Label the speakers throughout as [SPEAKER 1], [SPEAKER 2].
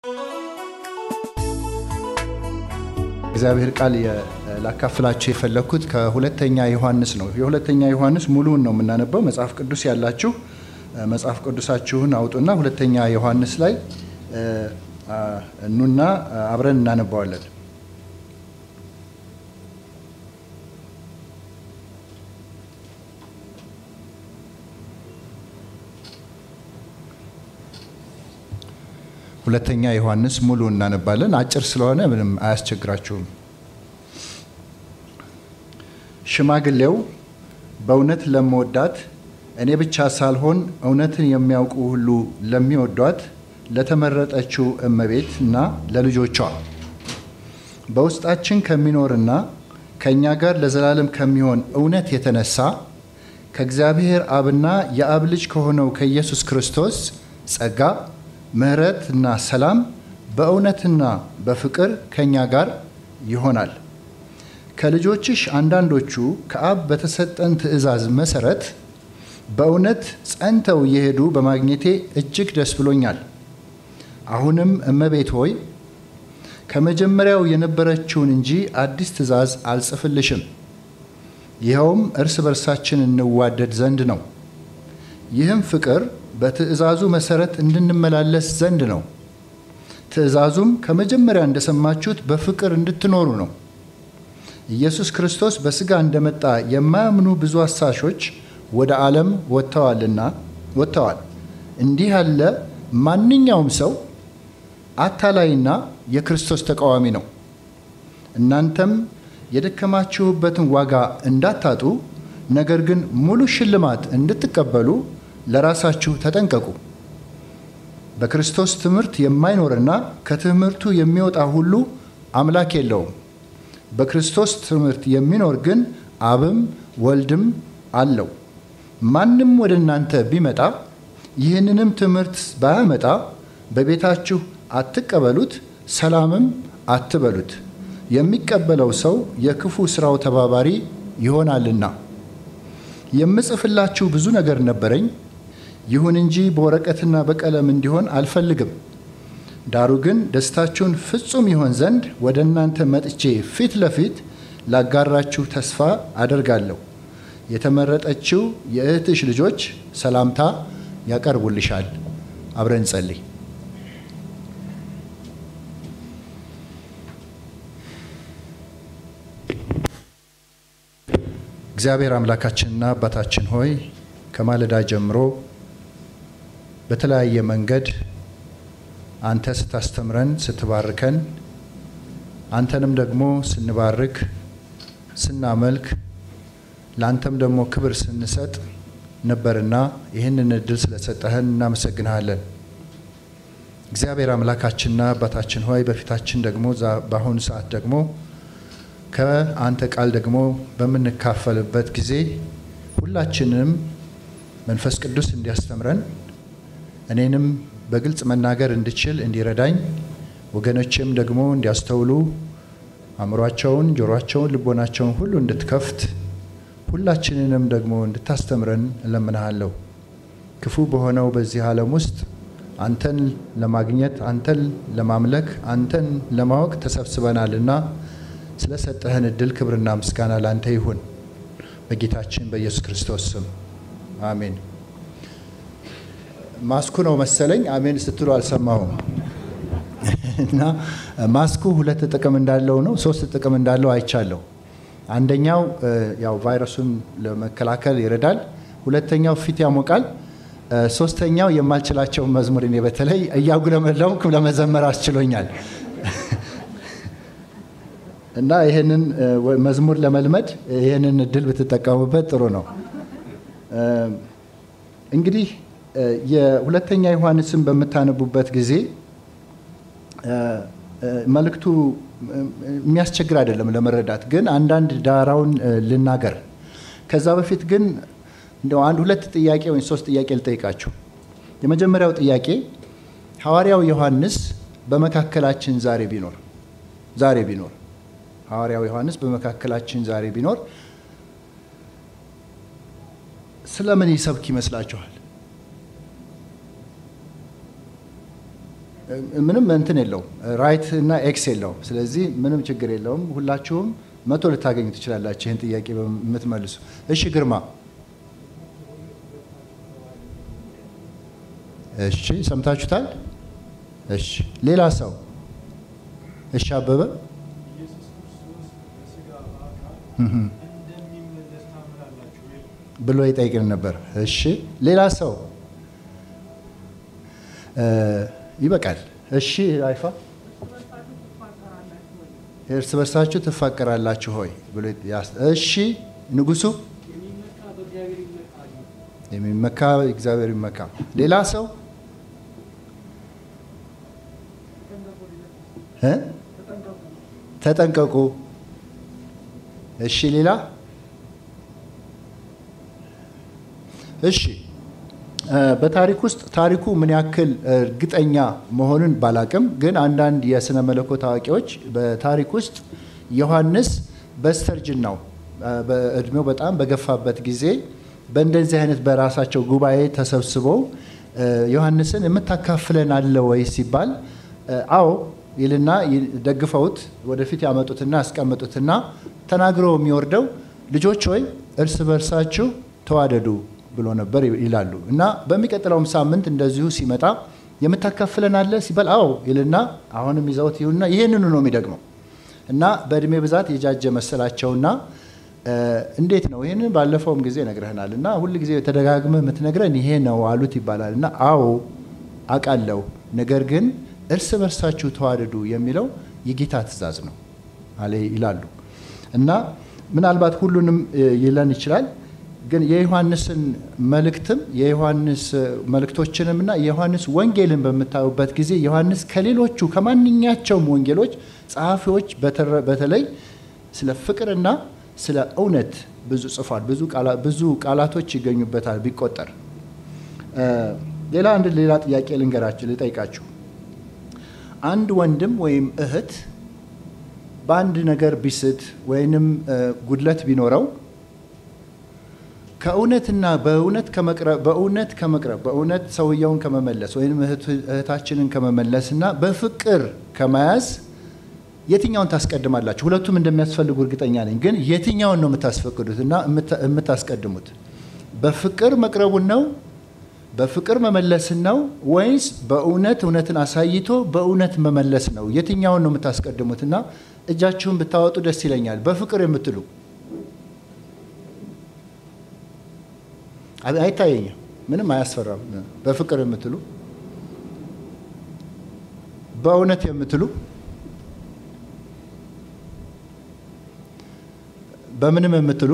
[SPEAKER 1] እግዚአብሔር ቃል ላካፍላችሁ የፈለግኩት ከሁለተኛ ዮሐንስ ነው። የሁለተኛ ዮሐንስ ሙሉውን ነው የምናነበው። መጽሐፍ ቅዱስ ያላችሁ መጽሐፍ ቅዱሳችሁን አውጡና ሁለተኛ ዮሐንስ ላይ እኑና አብረን እናነባዋለን። ሁለተኛ ዮሐንስ ሙሉ እናነባለን። አጭር ስለሆነ ምንም አያስቸግራችሁም። ሽማግሌው በእውነት ለመወዳት እኔ ብቻ ሳልሆን እውነትን የሚያውቁ ሁሉ ለሚወዷት ለተመረጠችው እመቤት እና ለልጆቿ በውስጣችን ከሚኖርና ከእኛ ጋር ለዘላለም ከሚሆን እውነት የተነሳ ከእግዚአብሔር አብና የአብ ልጅ ከሆነው ከኢየሱስ ክርስቶስ ጸጋ ምሕረት እና ሰላም በእውነትና በፍቅር ከእኛ ጋር ይሆናል። ከልጆችሽ አንዳንዶቹ ከአብ በተሰጠን ትእዛዝ መሰረት በእውነት ጸንተው እየሄዱ በማግኘቴ እጅግ ደስ ብሎኛል። አሁንም እመቤት ሆይ ከመጀመሪያው የነበረችውን እንጂ አዲስ ትእዛዝ አልጽፍልሽም። ይኸውም እርስ በርሳችን እንዋደድ ዘንድ ነው። ይህም ፍቅር በትእዛዙ መሰረት እንድንመላለስ ዘንድ ነው። ትእዛዙም ከመጀመሪያ እንደሰማችሁት በፍቅር እንድትኖሩ ነው። ኢየሱስ ክርስቶስ በሥጋ እንደመጣ የማያምኑ ብዙ አሳሾች ወደ ዓለም ወጥተዋልና ወጥተዋል። እንዲህ ያለ ማንኛውም ሰው አታላይና የክርስቶስ ተቃዋሚ ነው። እናንተም የደከማችሁበትን ዋጋ እንዳታጡ፣ ነገር ግን ሙሉ ሽልማት እንድትቀበሉ ለራሳችሁ ተጠንቀቁ። በክርስቶስ ትምህርት የማይኖርና ከትምህርቱ የሚወጣ ሁሉ አምላክ የለውም። በክርስቶስ ትምህርት የሚኖር ግን አብም ወልድም አለው። ማንም ወደ እናንተ ቢመጣ ይህንንም ትምህርት ባያመጣ በቤታችሁ አትቀበሉት፣ ሰላምም አትበሉት። የሚቀበለው ሰው የክፉ ሥራው ተባባሪ ይሆናልና። የምጽፍላችሁ ብዙ ነገር ነበረኝ፣ ይሁን እንጂ በወረቀትና በቀለም እንዲሆን አልፈልግም። ዳሩ ግን ደስታችሁን ፍጹም ይሆን ዘንድ ወደ እናንተ መጥቼ ፊት ለፊት ላጋራችሁ ተስፋ አደርጋለሁ። የተመረጠችው የእህትሽ ልጆች ሰላምታ ያቀርቡልሻል። አብረን ጸልይ። እግዚአብሔር አምላካችንና አባታችን ሆይ ከማለዳ ጀምሮ በተለያየ መንገድ አንተ ስታስተምረን ስትባርከን፣ አንተንም ደግሞ ስንባርክ ስናመልክ፣ ለአንተም ደግሞ ክብር ስንሰጥ ነበርና ይህንን እድል ስለሰጠህን እናመሰግንሃለን። እግዚአብሔር አምላካችንና አባታችን ሆይ በፊታችን ደግሞ በአሁኑ ሰዓት ደግሞ ከአንተ ቃል ደግሞ በምንካፈልበት ጊዜ ሁላችንም መንፈስ ቅዱስ እንዲያስተምረን እኔንም በግልጽ መናገር እንድችል እንዲረዳኝ ወገኖችም ደግሞ እንዲያስተውሉ አእምሯቸውን፣ ጆሮአቸውን፣ ልቦናቸውን ሁሉ እንድትከፍት ሁላችንንም ደግሞ እንድታስተምረን እለምንሃለሁ። ክፉ በሆነው በዚህ ዓለም ውስጥ አንተን ለማግኘት አንተን ለማምለክ አንተን ለማወቅ ተሰብስበናልና ስለሰጠህን እድል ክብርና ምስጋና ላንተ ይሁን። በጌታችን በኢየሱስ ክርስቶስ ስም አሜን። ማስኩ ነው መሰለኝ አሜን ስትሉ አልሰማሁም። እና ማስኩ ሁለት ጥቅም እንዳለው ነው ሶስት ጥቅም እንዳለው አይቻለሁ። አንደኛው ያው ቫይረሱን ለመከላከል ይረዳል። ሁለተኛው ፊት ያሞቃል። ሶስተኛው የማልችላቸውን መዝሙር እኔ በተለይ እያጉለመለምኩ ለመዘመር አስችሎኛል። እና ይህንን መዝሙር ለመልመድ ይህንን እድል ብትጠቀሙበት ጥሩ ነው። እንግዲህ የሁለተኛ ዮሐንስን በምታነቡበት ጊዜ መልእክቱ የሚያስቸግር አይደለም ለመረዳት፣ ግን አንዳንድ ዳራውን ልናገር። ከዛ በፊት ግን እንደው አንድ ሁለት ጥያቄ ወይም ሶስት ጥያቄ ልጠይቃችሁ። የመጀመሪያው ጥያቄ ሐዋርያው ዮሐንስ በመካከላችን ዛሬ ቢኖር ዛሬ ቢኖር ሐዋርያው ዮሐንስ በመካከላችን ዛሬ ቢኖር ስለምን ይሰብክ ይመስላችኋል? ምንም እንትን የለውም ራይት እና ኤክስ የለውም። ስለዚህ ምንም ችግር የለውም። ሁላችሁም መቶ ልታገኙ ትችላላችሁ ይህን ጥያቄ የምትመልሱ። እሺ ግርማ። እሺ ሰምታችሁታል። እሺ ሌላ ሰው። እሺ አበበ።
[SPEAKER 2] ኢየሱስ ክርስቶስ በስጋ በአካል እንደሚመለስ ታምናላችሁ ወይ?
[SPEAKER 1] ብሎ ይጠይቅን ነበር። እሺ ሌላ ሰው እ ይበቃል። እሺ አይፋ እርስ በርሳችሁ ትፋቀራላችሁ ሆይ ብሎ ያስ- እሺ ንጉሱ
[SPEAKER 2] የሚመካ በእግዚአብሔር ይመካል።
[SPEAKER 1] የሚመካ እግዚአብሔር ይመካ። ሌላ ሰው እ ተጠንቀቁ። እሺ ሌላ እሺ እ በታሪክ ውስጥ ታሪኩ ምን ያክል እርግጠኛ መሆኑን ባላቅም ግን አንዳንድ የስነ መለኮት አዋቂዎች በታሪክ ውስጥ ዮሐንስ በስተርጅናው እ በእድሜው በጣም በገፋበት ጊዜ በእንደዚህ አይነት በራሳቸው ጉባኤ ተሰብስበው እ ዮሐንስን የምታካፍለን አለ ወይ ሲባል እ አዎ ይልና ይ- ደግፈውት ወደፊት ያመጡትና ያስቀምጡትና ተናግሮ የሚወርደው ልጆች ሆይ እርስ በርሳችሁ ተዋደዱ ብሎ ነበር ይላሉ። እና በሚቀጥለውም ሳምንት እንደዚሁ ሲመጣ የምታካፍለን አለ ሲባል አዎ ይልና አሁንም ይዘውት ይሁንና ይህንኑ ነው የሚደግመው እና በእድሜ ብዛት የጃጀ መሰላቸውና እ እንዴት ነው ይህንን ባለፈውም ጊዜ ነግረህናል እና ሁል ጊዜ ተደጋግመህ የምትነግረን ይሄ ነው አሉት ይባላል እና አዎ አውቃለሁ ነገር ግን እርስ በርሳችሁ ተዋደዱ የሚለው የጌታ ትእዛዝ ነው አለ ይላሉ እና ምናልባት ሁሉንም እ ይለን ይችላል ግን የዮሐንስን መልእክትም የዮሐንስ መልእክቶችንም እና የዮሐንስ ወንጌልን በምታዩበት ጊዜ ዮሐንስ ከሌሎቹ ከማንኛቸውም ወንጌሎች ጸሐፊዎች በተረ- በተለይ ስለ ፍቅርና ስለ እውነት ብዙ ጽፏል። ብዙ ቃላ- ብዙ ቃላቶች ይገኙበታል ቢቆጠር። እ ሌላ አንድ ሌላ ጥያቄ ልንገራችሁ ልጠይቃችሁ። አንድ ወንድም ወይም እህት በአንድ ነገር ቢስት ወይንም እ ጉድለት ቢኖረው ከእውነትና በእውነት ከመቅረብ በእውነት ከመቅረብ በእውነት ሰውየውን ከመመለስ ወይም እህቱ- እህታችንን ከመመለስ እና በፍቅር ከመያዝ የትኛውን ታስቀድማላችሁ? ሁለቱም እንደሚያስፈልጉ እርግጠኛ ነኝ። ግን የትኛውን ነው የምታስፈቅዱት እና የምታ- የምታስቀድሙት? በፍቅር መቅረቡን ነው በፍቅር መመለስን ነው ወይስ በእውነት እውነትን አሳይቶ በእውነት መመለስ ነው? የትኛውን ነው የምታስቀድሙት? እና እጃችሁን ብታወጡ ደስ ይለኛል። በፍቅር የምትሉ አይ- አይታየኝም። ምንም አያስፈራም። በፍቅር የምትሉ በእውነት የምትሉ በምንም የምትሉ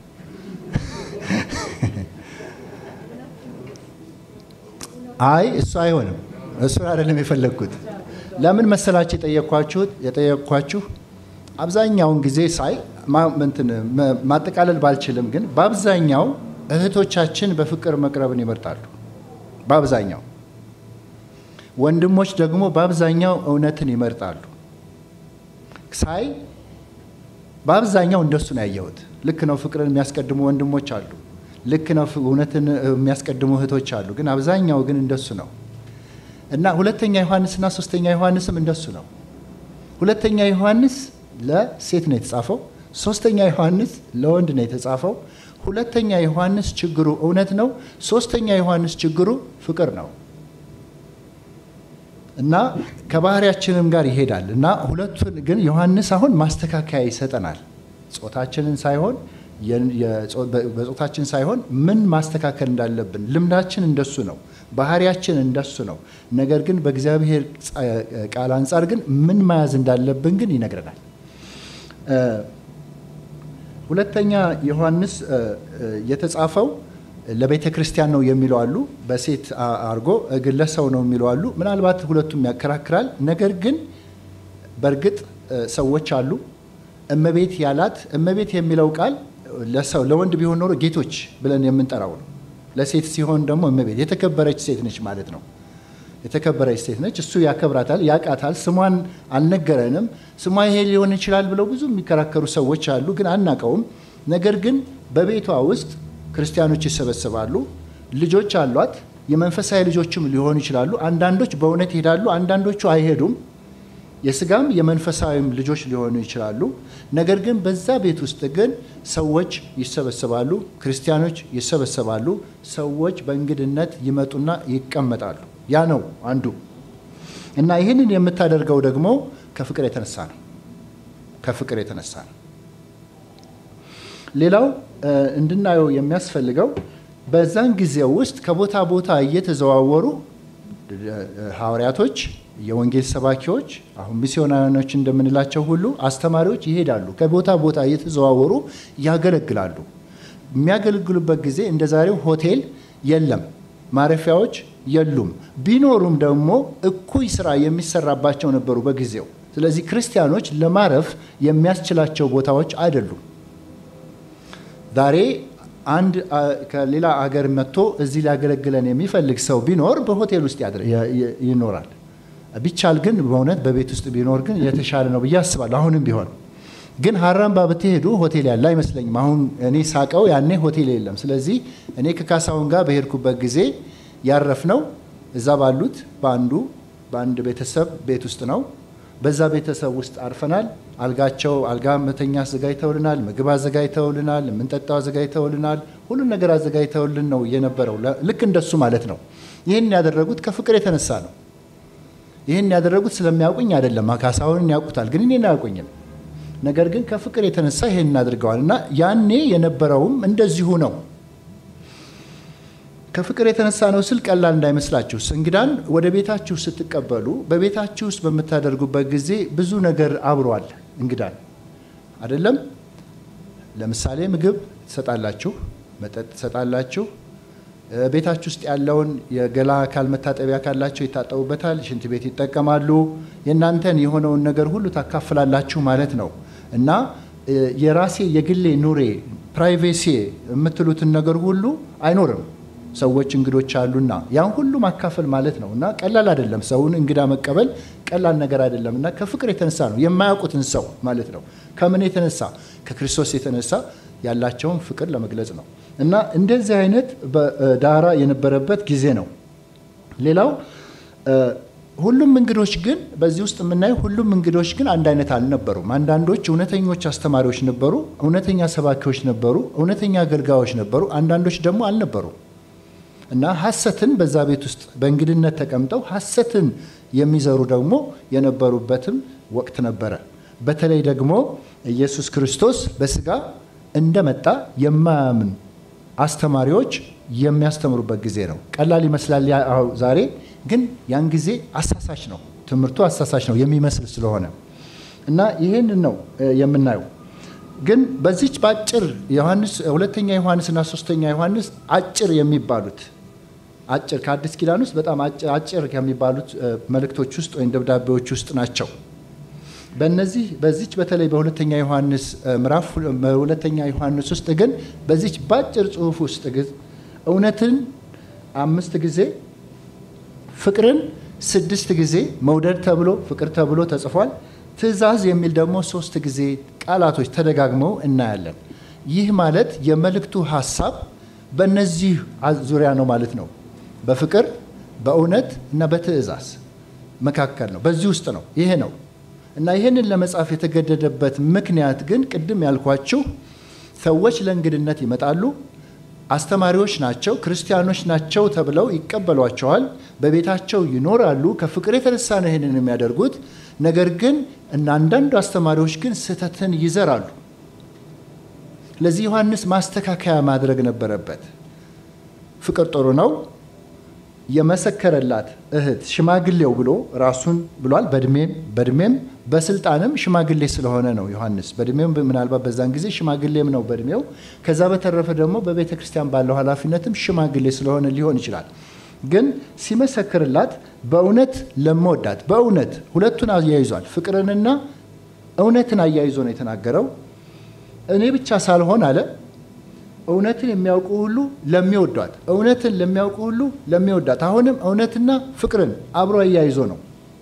[SPEAKER 1] አይ እሱ አይሆንም። እሱን አይደለም የፈለግኩት። ለምን መሰላችሁ የጠየኳችሁት የጠየኳችሁ አብዛኛውን ጊዜ ሳይ ማ- እንትን መ- ማጠቃለል ባልችልም ግን በአብዛኛው እህቶቻችን በፍቅር መቅረብን ይመርጣሉ። በአብዛኛው ወንድሞች ደግሞ በአብዛኛው እውነትን ይመርጣሉ። ሳይ በአብዛኛው እንደሱ ነው ያየሁት። ልክ ነው፣ ፍቅርን የሚያስቀድሙ ወንድሞች አሉ። ልክ ነው፣ ፍ- እውነትን የሚያስቀድሙ እህቶች አሉ። ግን አብዛኛው ግን እንደሱ ነው እና ሁለተኛ ዮሐንስና ሶስተኛ ዮሐንስም እንደሱ ነው። ሁለተኛ ዮሐንስ ለሴት ነው የተጻፈው። ሶስተኛ ዮሐንስ ለወንድ ነው የተጻፈው። ሁለተኛ ዮሐንስ ችግሩ እውነት ነው። ሶስተኛ ዮሐንስ ችግሩ ፍቅር ነው እና ከባህሪያችንም ጋር ይሄዳል እና ሁለቱን ግን ዮሐንስ አሁን ማስተካከያ ይሰጠናል። ጾታችንን ሳይሆን የ- የጾ- በ- በጾታችን ሳይሆን ምን ማስተካከል እንዳለብን ልምዳችን እንደሱ ነው፣ ባህሪያችን እንደሱ ነው። ነገር ግን በእግዚአብሔር ጸ- ቃል አንጻር ግን ምን መያዝ እንዳለብን ግን ይነግረናል። እ፣ ሁለተኛ ዮሐንስ እ፣ እ፣ የተጻፈው ለቤተ ክርስቲያን ነው የሚለው አሉ። በሴት አ- አርጎ ግን ለሰው ነው የሚለው አሉ። ምናልባት ሁለቱም ያከራክራል። ነገር ግን በእርግጥ እ፣ ሰዎች አሉ እመቤት ያላት እመቤት የሚለው ቃል ለሰው ለወንድ ቢሆን ኖሮ ጌቶች ብለን የምንጠራው ነው። ለሴት ሲሆን ደግሞ እመቤት የተከበረች ሴት ነች ማለት ነው። የተከበረች ሴት ነች። እሱ ያከብራታል፣ ያውቃታል። ስሟን አልነገረንም። ስሟ ይሄ ሊሆን ይችላል ብለው ብዙ የሚከራከሩ ሰዎች አሉ፣ ግን አናውቀውም። ነገር ግን በቤቷ ውስጥ ክርስቲያኖች ይሰበሰባሉ፣ ልጆች አሏት፣ የመንፈሳዊ ልጆችም ሊሆኑ ይችላሉ። አንዳንዶች በእውነት ይሄዳሉ፣ አንዳንዶቹ አይሄዱም። የስጋም የመንፈሳዊም ልጆች ሊሆኑ ይችላሉ። ነገር ግን በዛ ቤት ውስጥ ግን ሰዎች ይሰበሰባሉ፣ ክርስቲያኖች ይሰበሰባሉ። ሰዎች በእንግድነት ይመጡና ይቀመጣሉ። ያ ነው አንዱ እና ይህንን የምታደርገው ደግሞ ከፍቅር የተነሳ ነው። ከፍቅር የተነሳ ነው። ሌላው እንድናየው የሚያስፈልገው በዛን ጊዜ ውስጥ ከቦታ ቦታ እየተዘዋወሩ ሐዋርያቶች፣ የወንጌል ሰባኪዎች፣ አሁን ሚስዮናውያኖች እንደምንላቸው ሁሉ አስተማሪዎች ይሄዳሉ። ከቦታ ቦታ እየተዘዋወሩ ያገለግላሉ። የሚያገለግሉበት ጊዜ እንደ ዛሬው ሆቴል የለም፣ ማረፊያዎች የሉም። ቢኖሩም ደግሞ እኩይ ስራ የሚሰራባቸው ነበሩ በጊዜው። ስለዚህ ክርስቲያኖች ለማረፍ የሚያስችላቸው ቦታዎች አይደሉም። ዛሬ አንድ ከሌላ አገር መጥቶ እዚህ ሊያገለግለን የሚፈልግ ሰው ቢኖር በሆቴል ውስጥ ይኖራል። ቢቻል ግን በእውነት በቤት ውስጥ ቢኖር ግን የተሻለ ነው ብዬ አስባለሁ። አሁንም ቢሆን ግን ሀራምባ ብትሄዱ ሆቴል ያለ አይመስለኝም። አሁን እኔ ሳቀው ያኔ ሆቴል የለም። ስለዚህ እኔ ከካሳሁን ጋር በሄድኩበት ጊዜ ያረፍነው እዛ ባሉት በአንዱ በአንድ ቤተሰብ ቤት ውስጥ ነው። በዛ ቤተሰብ ውስጥ አርፈናል። አልጋቸው አልጋ መተኛ አዘጋጅተውልናል፣ ምግብ አዘጋጅተውልናል፣ የምንጠጣው አዘጋጅተውልናል። ሁሉን ነገር አዘጋጅተውልን ነው የነበረው። ልክ እንደሱ ማለት ነው። ይህን ያደረጉት ከፍቅር የተነሳ ነው። ይህን ያደረጉት ስለሚያውቁኝ አይደለም። ካሳሁንን ያውቁታል፣ ግን እኔን አያውቁኝም። ነገር ግን ከፍቅር የተነሳ ይህን አድርገዋል እና ያኔ የነበረውም እንደዚሁ ነው። ከፍቅር የተነሳ ነው ስል ቀላል እንዳይመስላችሁ። እንግዳን ወደ ቤታችሁ ስትቀበሉ በቤታችሁ ውስጥ በምታደርጉበት ጊዜ ብዙ ነገር አብሯል። እንግዳን አይደለም። ለምሳሌ ምግብ ትሰጣላችሁ፣ መጠጥ ትሰጣላችሁ። ቤታችሁ ውስጥ ያለውን የገላ አካል መታጠቢያ ካላቸው ይታጠቡበታል፣ ሽንት ቤት ይጠቀማሉ። የእናንተን የሆነውን ነገር ሁሉ ታካፍላላችሁ ማለት ነው እና የራሴ የግሌ ኑሬ ፕራይቬሲ የምትሉትን ነገር ሁሉ አይኖርም። ሰዎች እንግዶች አሉና ያን ሁሉ ማካፈል ማለት ነው እና ቀላል አይደለም። ሰውን እንግዳ መቀበል ቀላል ነገር አይደለም እና ከፍቅር የተነሳ ነው የማያውቁትን ሰው ማለት ነው። ከምን የተነሳ ከክርስቶስ የተነሳ ያላቸውን ፍቅር ለመግለጽ ነው እና እንደዚህ አይነት ዳራ የነበረበት ጊዜ ነው። ሌላው ሁሉም እንግዶች ግን በዚህ ውስጥ የምናየው ሁሉም እንግዶች ግን አንድ አይነት አልነበሩም። አንዳንዶች እውነተኞች አስተማሪዎች ነበሩ፣ እውነተኛ ሰባኪዎች ነበሩ፣ እውነተኛ አገልጋዮች ነበሩ። አንዳንዶች ደግሞ አልነበሩም። እና ሐሰትን በዛ ቤት ውስጥ በእንግድነት ተቀምጠው ሐሰትን የሚዘሩ ደግሞ የነበሩበትም ወቅት ነበረ። በተለይ ደግሞ ኢየሱስ ክርስቶስ በስጋ እንደመጣ የማያምን አስተማሪዎች የሚያስተምሩበት ጊዜ ነው። ቀላል ይመስላል ዛሬ፣ ግን ያን ጊዜ አሳሳች ነው። ትምህርቱ አሳሳች ነው የሚመስል ስለሆነ እና ይህንን ነው የምናየው። ግን በዚች በአጭር ዮሐንስ ሁለተኛ ዮሐንስና ሶስተኛ ዮሐንስ አጭር የሚባሉት አጭር ከአዲስ ኪዳን ውስጥ በጣም አጭር ከሚባሉት መልእክቶች ውስጥ ወይም ደብዳቤዎች ውስጥ ናቸው። በእነዚህ በዚች በተለይ በሁለተኛ ዮሐንስ ምዕራፍ በሁለተኛ ዮሐንስ ውስጥ ግን በዚች በአጭር ጽሑፍ ውስጥ ግን እውነትን አምስት ጊዜ ፍቅርን ስድስት ጊዜ መውደድ ተብሎ ፍቅር ተብሎ ተጽፏል። ትእዛዝ የሚል ደግሞ ሶስት ጊዜ ቃላቶች ተደጋግመው እናያለን። ይህ ማለት የመልእክቱ ሀሳብ በእነዚህ ዙሪያ ነው ማለት ነው። በፍቅር በእውነት እና በትእዛዝ መካከል ነው። በዚህ ውስጥ ነው። ይሄ ነው እና ይህንን ለመጻፍ የተገደደበት ምክንያት ግን ቅድም ያልኳችሁ ሰዎች ለእንግድነት ይመጣሉ። አስተማሪዎች ናቸው፣ ክርስቲያኖች ናቸው ተብለው ይቀበሏቸዋል። በቤታቸው ይኖራሉ። ከፍቅር የተነሳ ነው ይህንን የሚያደርጉት። ነገር ግን እና አንዳንዱ አስተማሪዎች ግን ስህተትን ይዘራሉ። ለዚህ ዮሐንስ ማስተካከያ ማድረግ ነበረበት። ፍቅር ጥሩ ነው የመሰከረላት እህት ሽማግሌው ብሎ ራሱን ብሏል። በእድሜም በእድሜም በስልጣንም ሽማግሌ ስለሆነ ነው ዮሐንስ በእድሜም ምናልባት በዛን ጊዜ ሽማግሌም ነው በእድሜው። ከዛ በተረፈ ደግሞ በቤተ ክርስቲያን ባለው ኃላፊነትም ሽማግሌ ስለሆነ ሊሆን ይችላል። ግን ሲመሰክርላት በእውነት ለመወዳት በእውነት ሁለቱን አያይዟል። ፍቅርንና እውነትን አያይዞ ነው የተናገረው። እኔ ብቻ ሳልሆን አለ እውነትን የሚያውቁ ሁሉ ለሚወዷት እውነትን ለሚያውቁ ሁሉ ለሚወዳት። አሁንም እውነትና ፍቅርን አብሮ አያይዞ ነው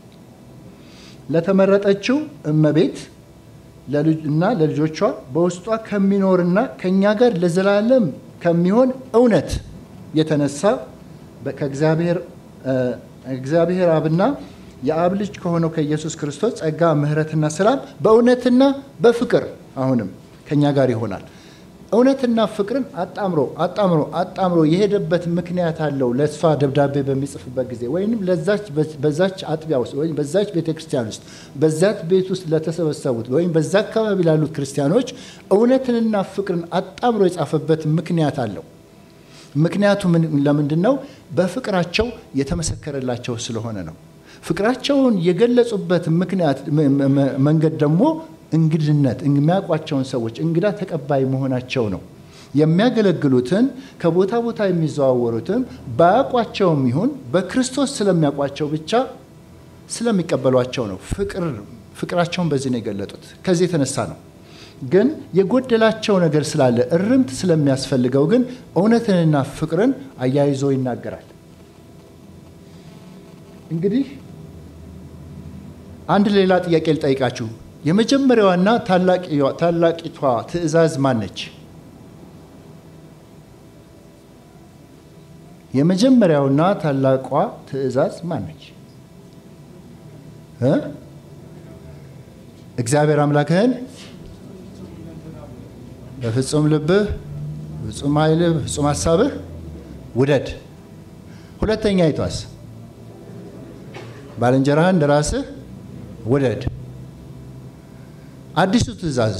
[SPEAKER 1] ለተመረጠችው እመቤት እና ለልጆቿ በውስጧ ከሚኖርና ከእኛ ጋር ለዘላለም ከሚሆን እውነት የተነሳ በ- ከእግዚአብሔር እ፣ እግዚአብሔር አብና የአብ ልጅ ከሆነው ከኢየሱስ ክርስቶስ ጸጋ ምሕረትና ሰላም በእውነትና በፍቅር አሁንም ከእኛ ጋር ይሆናል። እውነትና ፍቅርን አጣምሮ አጣምሮ አጣምሮ የሄደበት ምክንያት አለው። ለእሷ ደብዳቤ በሚጽፍበት ጊዜ ወይም ለዛች በዛች አጥቢያ ውስጥ ወይም በዛች ቤተ ክርስቲያን ውስጥ በዛች ቤት ውስጥ ለተሰበሰቡት ወይም በዛ አካባቢ ላሉት ክርስቲያኖች እውነትንና ፍቅርን አጣምሮ የጻፈበት ምክንያት አለው። ምክንያቱ ምን- ለምንድን ነው? በፍቅራቸው የተመሰከረላቸው ስለሆነ ነው። ፍቅራቸውን የገለጹበት ምክንያት ም- ም- መንገድ ደግሞ እንግድነት የሚያውቋቸውን ሰዎች እንግዳ ተቀባይ መሆናቸው ነው። የሚያገለግሉትን ከቦታ ቦታ የሚዘዋወሩትም ባያውቋቸውም ይሁን በክርስቶስ ስለሚያውቋቸው ብቻ ስለሚቀበሏቸው ነው። ፍቅር ፍቅራቸውን በዚህ ነው የገለጡት። ከዚህ የተነሳ ነው ግን የጎደላቸው ነገር ስላለ እርምት ስለሚያስፈልገው ግን እውነትንና ፍቅርን አያይዞ ይናገራል። እንግዲህ አንድ ሌላ ጥያቄ ልጠይቃችሁ። የመጀመሪያዋና ታላቂዋ- ታላቂቷ ትእዛዝ ማን ነች? የመጀመሪያውና ታላቋ ትእዛዝ ማን ነች? እ? እግዚአብሔር አምላክህን በፍጹም ልብህ፣ በፍጹም ኃይልህ፣ በፍጹም ሀሳብህ ውደድ። ሁለተኛ ይቷስ ባልንጀራህን እንደ ራስህ ውደድ። አዲሱ ትእዛዝስ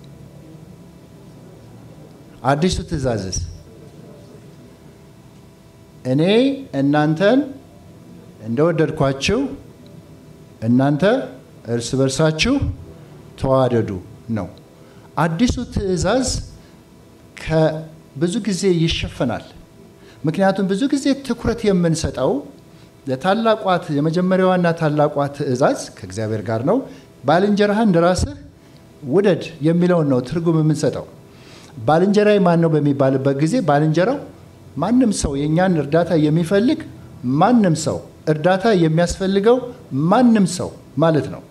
[SPEAKER 1] አዲሱ ትእዛዝስ እኔ እናንተን እንደወደድኳችሁ እናንተ እርስ በርሳችሁ ተዋደዱ ነው። አዲሱ ትእዛዝ ከብዙ ጊዜ ይሸፈናል። ምክንያቱም ብዙ ጊዜ ትኩረት የምንሰጠው ለታላቋት የመጀመሪያዋና ታላቋ ትእዛዝ ከእግዚአብሔር ጋር ነው። ባልንጀራህን እንደ ራስህ ውደድ የሚለውን ነው ትርጉም የምንሰጠው። ባልንጀራይ ማን ነው በሚባልበት ጊዜ ባልንጀራው ማንም ሰው የእኛን እርዳታ የሚፈልግ ማንም ሰው እርዳታ የሚያስፈልገው ማንም ሰው ማለት ነው።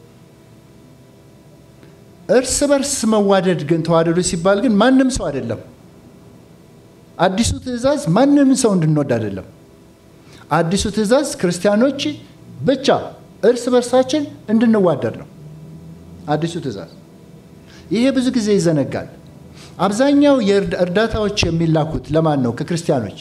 [SPEAKER 1] እርስ በርስ መዋደድ ግን ተዋደዱ ሲባል ግን ማንም ሰው አይደለም። አዲሱ ትእዛዝ ማንም ሰው እንድንወድ አይደለም። አዲሱ ትእዛዝ ክርስቲያኖች ብቻ እርስ በርሳችን እንድንዋደድ ነው። አዲሱ ትእዛዝ ይሄ ብዙ ጊዜ ይዘነጋል። አብዛኛው የእርዳታዎች የሚላኩት ለማን ነው? ከክርስቲያኖች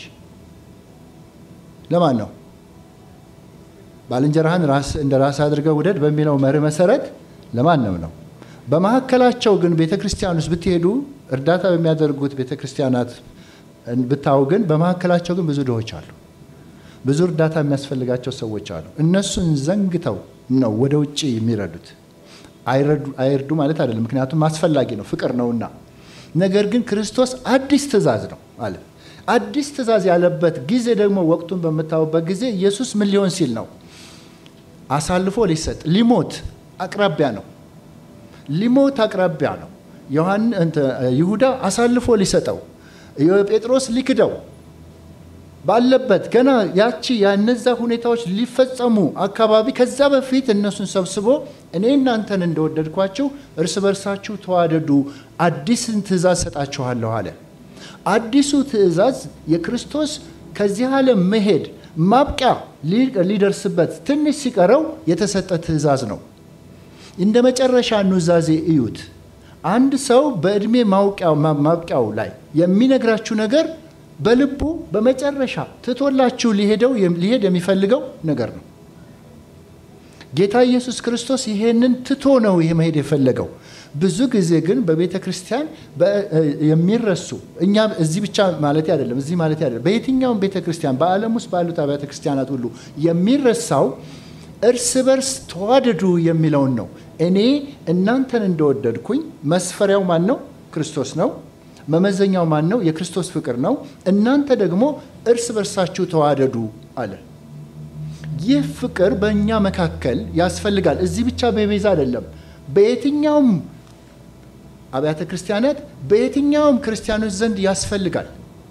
[SPEAKER 1] ለማን ነው? ባልንጀራህን ራስ እንደ ራስ አድርገህ ውደድ በሚለው መርህ መሰረት ለማንም ነው። በመካከላቸው ግን ቤተ ክርስቲያን ውስጥ ብትሄዱ እርዳታ በሚያደርጉት ቤተ ክርስቲያናት ብታዩ ግን በመካከላቸው ግን ብዙ ድሆች አሉ። ብዙ እርዳታ የሚያስፈልጋቸው ሰዎች አሉ። እነሱን ዘንግተው ነው ወደ ውጭ የሚረዱት። አይርዱ ማለት አይደለም፣ ምክንያቱም አስፈላጊ ነው፣ ፍቅር ነውና። ነገር ግን ክርስቶስ አዲስ ትእዛዝ ነው አለ። አዲስ ትእዛዝ ያለበት ጊዜ ደግሞ ወቅቱን በምታዩበት ጊዜ ኢየሱስ ምን ሊሆን ሲል ነው? አሳልፎ ሊሰጥ ሊሞት አቅራቢያ ነው። ሊሞት አቅራቢያ ነው። ይሁዳ አሳልፎ ሊሰጠው፣ ጴጥሮስ ሊክደው ባለበት ገና ያቺ ያነዛ ሁኔታዎች ሊፈጸሙ አካባቢ ከዛ በፊት እነሱን ሰብስቦ እኔ እናንተን እንደወደድኳችሁ እርስ በርሳችሁ ተዋደዱ፣ አዲስን ትእዛዝ ሰጣችኋለሁ አለ። አዲሱ ትእዛዝ የክርስቶስ ከዚህ ዓለም መሄድ ማብቂያ ሊደርስበት ትንሽ ሲቀረው የተሰጠ ትእዛዝ ነው። እንደ መጨረሻ ኑዛዜ እዩት። አንድ ሰው በዕድሜ ማብቂያው ላይ የሚነግራችሁ ነገር በልቡ በመጨረሻ ትቶላችሁ ሊሄደው ሊሄድ የሚፈልገው ነገር ነው። ጌታ ኢየሱስ ክርስቶስ ይሄንን ትቶ ነው ይሄ መሄድ የፈለገው። ብዙ ጊዜ ግን በቤተ ክርስቲያን የሚረሱ እኛ እዚህ ብቻ ማለት አይደለም፣ እዚህ ማለት አይደለም፣ በየትኛውም ቤተ ክርስቲያን በዓለም ውስጥ ባሉት አብያተ ክርስቲያናት ሁሉ የሚረሳው እርስ በርስ ተዋደዱ የሚለውን ነው። እኔ እናንተን እንደወደድኩኝ መስፈሪያው ማን ነው? ክርስቶስ ነው። መመዘኛው ማን ነው? የክርስቶስ ፍቅር ነው። እናንተ ደግሞ እርስ በርሳችሁ ተዋደዱ አለ። ይህ ፍቅር በእኛ መካከል ያስፈልጋል። እዚህ ብቻ በቤዛ አይደለም። በየትኛውም አብያተ ክርስቲያናት፣ በየትኛውም ክርስቲያኖች ዘንድ ያስፈልጋል።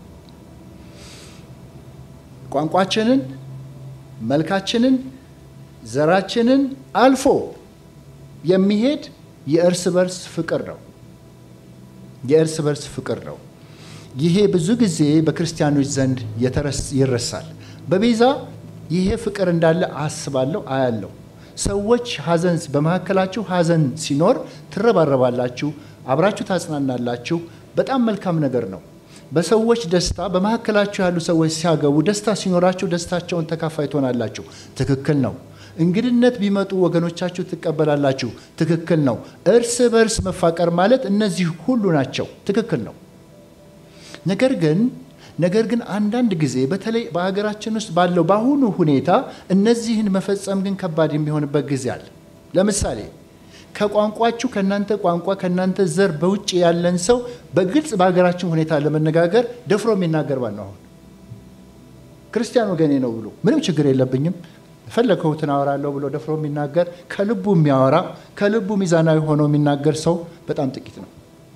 [SPEAKER 1] ቋንቋችንን፣ መልካችንን፣ ዘራችንን አልፎ የሚሄድ የእርስ በርስ ፍቅር ነው። የእርስ በርስ ፍቅር ነው። ይሄ ብዙ ጊዜ በክርስቲያኖች ዘንድ ይረሳል። በቤዛ ይሄ ፍቅር እንዳለ አስባለሁ፣ አያለሁ። ሰዎች ሀዘን በመካከላችሁ ሀዘን ሲኖር ትረባረባላችሁ፣ አብራችሁ ታጽናናላችሁ። በጣም መልካም ነገር ነው። በሰዎች ደስታ በመካከላችሁ ያሉ ሰዎች ሲያገቡ ደስታ ሲኖራችሁ ደስታቸውን ተካፋይ ትሆናላችሁ። ትክክል ነው። እንግድነት ቢመጡ ወገኖቻችሁ ትቀበላላችሁ። ትክክል ነው። እርስ በርስ መፋቀር ማለት እነዚህ ሁሉ ናቸው። ትክክል ነው። ነገር ግን ነገር ግን አንዳንድ ጊዜ በተለይ በሀገራችን ውስጥ ባለው በአሁኑ ሁኔታ እነዚህን መፈጸም ግን ከባድ የሚሆንበት ጊዜ አለ። ለምሳሌ ከቋንቋችሁ ከእናንተ ቋንቋ ከእናንተ ዘር በውጭ ያለን ሰው በግልጽ በሀገራችን ሁኔታ ለመነጋገር ደፍሮ የሚናገር ባል ነው። አሁን ክርስቲያን ወገኔ ነው ብሎ ምንም ችግር የለብኝም ፈለግሁትን አወራለሁ ብሎ ደፍሮ የሚናገር ከልቡ የሚያወራ ከልቡ ሚዛናዊ ሆኖ የሚናገር ሰው በጣም ጥቂት ነው።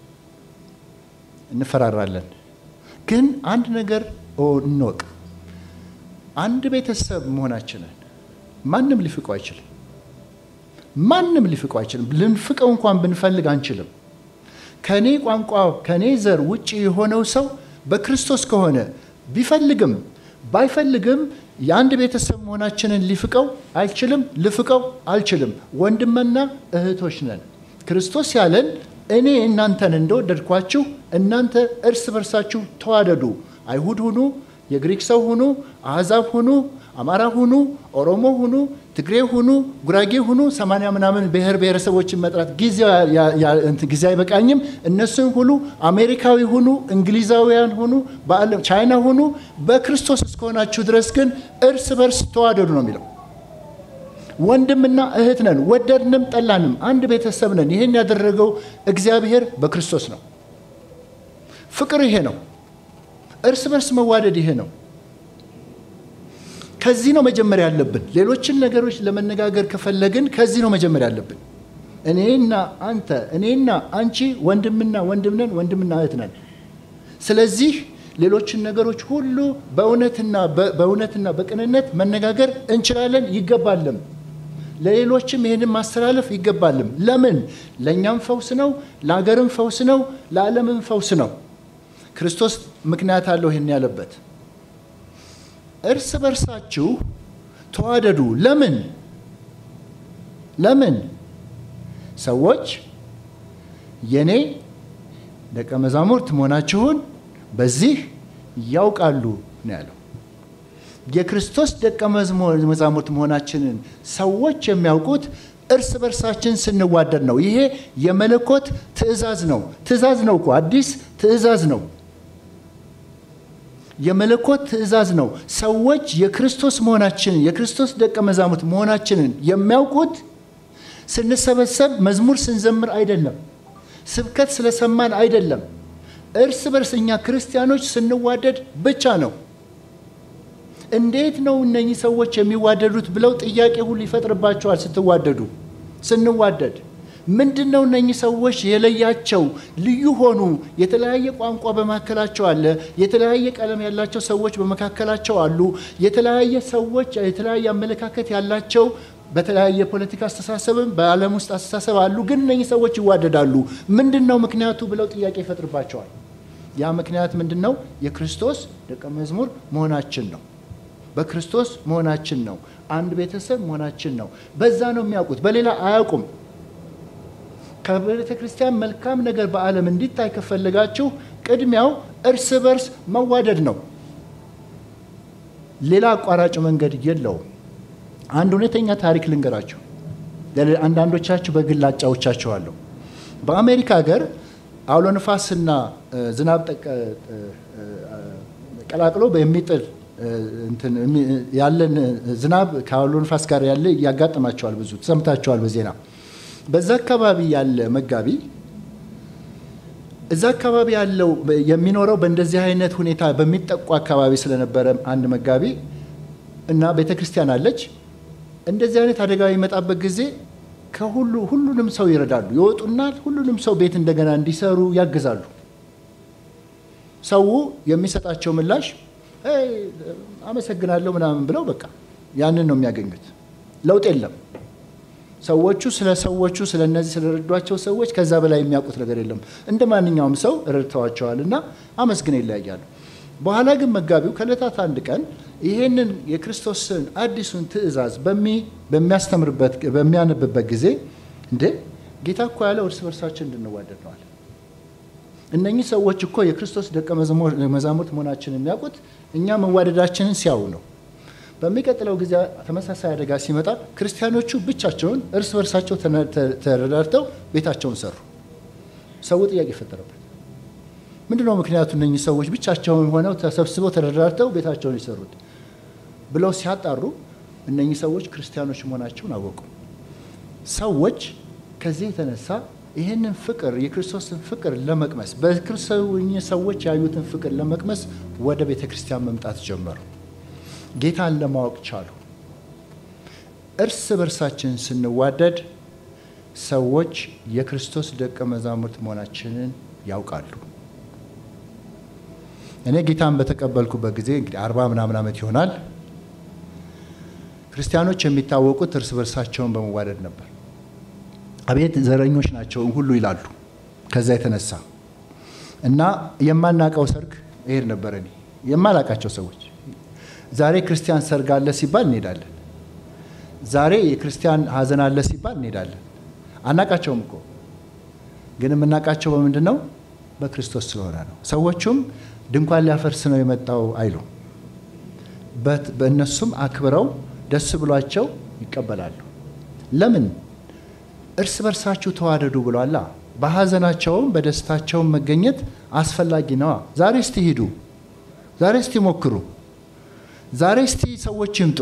[SPEAKER 1] እንፈራራለን። ግን አንድ ነገር እንወቅ። አንድ ቤተሰብ መሆናችንን ማንም ሊፍቀው አይችልም። ማንም ሊፍቀው አይችልም። ልንፍቀው እንኳን ብንፈልግ አንችልም። ከኔ ቋንቋ ከኔ ዘር ውጭ የሆነው ሰው በክርስቶስ ከሆነ ቢፈልግም ባይፈልግም የአንድ ቤተሰብ መሆናችንን ሊፍቀው አይችልም። ልፍቀው አልችልም። ወንድምና እህቶች ነን። ክርስቶስ ያለን እኔ እናንተን እንደወደድኳችሁ እናንተ እርስ በርሳችሁ ተዋደዱ። አይሁድ ሁኑ፣ የግሪክ ሰው ሁኑ፣ አሕዛብ ሁኑ፣ አማራ ሁኑ፣ ኦሮሞ ሁኑ፣ ትግሬ ሁኑ፣ ጉራጌ ሁኑ፣ ሰማንያ ምናምን ብሔር ብሔረሰቦችን መጥራት ጊዜ አይበቃኝም። እነሱን ሁሉ አሜሪካዊ ሁኑ፣ እንግሊዛውያን ሁኑ፣ በዓለም ቻይና ሁኑ፣ በክርስቶስ እስከሆናችሁ ድረስ ግን እርስ በርስ ተዋደዱ ነው የሚለው። ወንድምና እህት ነን፣ ወደድንም ጠላንም አንድ ቤተሰብ ነን። ይህን ያደረገው እግዚአብሔር በክርስቶስ ነው። ፍቅር ይሄ ነው። እርስ በርስ መዋደድ ይሄ ነው። ከዚህ ነው መጀመር ያለብን። ሌሎችን ነገሮች ለመነጋገር ከፈለግን ከዚህ ነው መጀመር ያለብን። እኔና አንተ፣ እኔና አንቺ ወንድምና ወንድም ነን፣ ወንድምና እህት ነን። ስለዚህ ሌሎችን ነገሮች ሁሉ በእውነትና በእውነትና በቅንነት መነጋገር እንችላለን፣ ይገባልም። ለሌሎችም ይህንን ማስተላለፍ ይገባልም። ለምን? ለእኛም ፈውስ ነው፣ ለሀገርም ፈውስ ነው፣ ለዓለምም ፈውስ ነው። ክርስቶስ ምክንያት አለው ይህን ያለበት። እርስ በርሳችሁ ተዋደዱ። ለምን? ለምን? ሰዎች የኔ ደቀ መዛሙርት መሆናችሁን በዚህ ያውቃሉ ነው ያለው። የክርስቶስ ደቀ መዛሙርት መሆናችንን ሰዎች የሚያውቁት እርስ በርሳችን ስንዋደድ ነው። ይሄ የመለኮት ትእዛዝ ነው። ትእዛዝ ነው እኮ አዲስ ትእዛዝ ነው። የመለኮት ትእዛዝ ነው። ሰዎች የክርስቶስ መሆናችንን የክርስቶስ ደቀ መዛሙርት መሆናችንን የሚያውቁት ስንሰበሰብ መዝሙር ስንዘምር አይደለም፣ ስብከት ስለሰማን አይደለም። እርስ በርስ እኛ ክርስቲያኖች ስንዋደድ ብቻ ነው። እንዴት ነው እነኚህ ሰዎች የሚዋደዱት ብለው ጥያቄ ሁሉ ይፈጥርባቸዋል። ስትዋደዱ ስንዋደድ ምንድን ነው እነኚህ ሰዎች የለያቸው? ልዩ ሆኑ። የተለያየ ቋንቋ በመካከላቸው አለ። የተለያየ ቀለም ያላቸው ሰዎች በመካከላቸው አሉ። የተለያየ ሰዎች የተለያየ አመለካከት ያላቸው በተለያየ ፖለቲካ አስተሳሰብም በዓለም ውስጥ አስተሳሰብ አሉ። ግን እነኚህ ሰዎች ይዋደዳሉ። ምንድን ነው ምክንያቱ ብለው ጥያቄ ይፈጥርባቸዋል። ያ ምክንያት ምንድን ነው? የክርስቶስ ደቀ መዝሙር መሆናችን ነው። በክርስቶስ መሆናችን ነው። አንድ ቤተሰብ መሆናችን ነው። በዛ ነው የሚያውቁት፣ በሌላ አያውቁም። ከቤተ ክርስቲያን መልካም ነገር በዓለም እንዲታይ ከፈለጋችሁ ቅድሚያው እርስ በርስ መዋደድ ነው። ሌላ አቋራጭ መንገድ የለውም። አንድ እውነተኛ ታሪክ ልንገራችሁ። አንዳንዶቻችሁ በግል አጫውቻችኋለሁ። በአሜሪካ ሀገር አውሎ ንፋስና ዝናብ ቀላቅሎ የሚጥል ያለን ዝናብ ከአውሎ ንፋስ ጋር ያለ ያጋጥማቸዋል። ብዙ ተሰምታቸዋል በዜና። በዛ አካባቢ ያለ መጋቢ እዛ አካባቢ ያለው የሚኖረው በእንደዚህ አይነት ሁኔታ በሚጠቁ አካባቢ ስለነበረ አንድ መጋቢ እና ቤተ ክርስቲያን አለች። እንደዚህ አይነት አደጋ የሚመጣበት ጊዜ ከሁሉ ሁሉንም ሰው ይረዳሉ። ይወጡና ሁሉንም ሰው ቤት እንደገና እንዲሰሩ ያግዛሉ። ሰው የሚሰጣቸው ምላሽ አመሰግናለሁ ምናምን ብለው በቃ ያንን ነው የሚያገኙት። ለውጥ የለም። ሰዎቹ ስለ ሰዎቹ ስለ እነዚህ ስለረዷቸው ሰዎች ከዛ በላይ የሚያውቁት ነገር የለም። እንደ ማንኛውም ሰው ረድተዋቸዋል እና አመስግነው ይለያያሉ። በኋላ ግን መጋቢው ከዕለታት አንድ ቀን ይሄንን የክርስቶስን አዲሱን ትእዛዝ በሚያስተምርበት በሚያነብበት ጊዜ እንዴ ጌታ እኮ ያለው እርስ በርሳችን እንድንዋደድ ነዋል። እነኚህ ሰዎች እኮ የክርስቶስ ደቀ መዛሙርት መሆናችንን የሚያውቁት እኛ መዋደዳችንን ሲያዩ ነው። በሚቀጥለው ጊዜ ተመሳሳይ አደጋ ሲመጣ ክርስቲያኖቹ ብቻቸውን እርስ በርሳቸው ተረዳድተው ቤታቸውን ሰሩ። ሰው ጥያቄ ፈጠረበት። ምንድነው ምክንያቱ? እነኚህ ሰዎች ብቻቸውን ሆነው ተሰብስበው ተረዳድተው ቤታቸውን የሰሩት ብለው ሲያጣሩ እነኚህ ሰዎች ክርስቲያኖች መሆናቸውን አወቁ። ሰዎች ከዚህ የተነሳ ይህንን ፍቅር የክርስቶስን ፍቅር ለመቅመስ በክርስቶስ ሰዎች ያዩትን ፍቅር ለመቅመስ ወደ ቤተ ክርስቲያን መምጣት ጀመሩ። ጌታን ለማወቅ ቻሉ። እርስ በርሳችን ስንዋደድ ሰዎች የክርስቶስ ደቀ መዛሙርት መሆናችንን ያውቃሉ። እኔ ጌታን በተቀበልኩበት ጊዜ እንግዲህ አርባ ምናምን ዓመት ይሆናል። ክርስቲያኖች የሚታወቁት እርስ በርሳቸውን በመዋደድ ነበር። አቤት ዘረኞች ናቸው ሁሉ ይላሉ። ከዛ የተነሳ እና የማናውቀው ሰርግ ይሄድ ነበር። እኔ የማላውቃቸው ሰዎች ዛሬ ክርስቲያን ሰርግ አለ ሲባል እንሄዳለን። ዛሬ የክርስቲያን ሀዘን አለ ሲባል እንሄዳለን። አናቃቸውም እኮ ግን የምናውቃቸው በምንድን ነው? በክርስቶስ ስለሆነ ነው። ሰዎቹም ድንኳን ሊያፈርስ ነው የመጣው አይሉ በእነሱም አክብረው ደስ ብሏቸው ይቀበላሉ። ለምን? እርስ በርሳችሁ ተዋደዱ ብሏላ። በሀዘናቸውም በደስታቸውም መገኘት አስፈላጊ ነዋ። ዛሬ እስቲ ሂዱ፣ ዛሬ እስቲ ሞክሩ፣ ዛሬ እስቲ ሰዎች ይምጡ።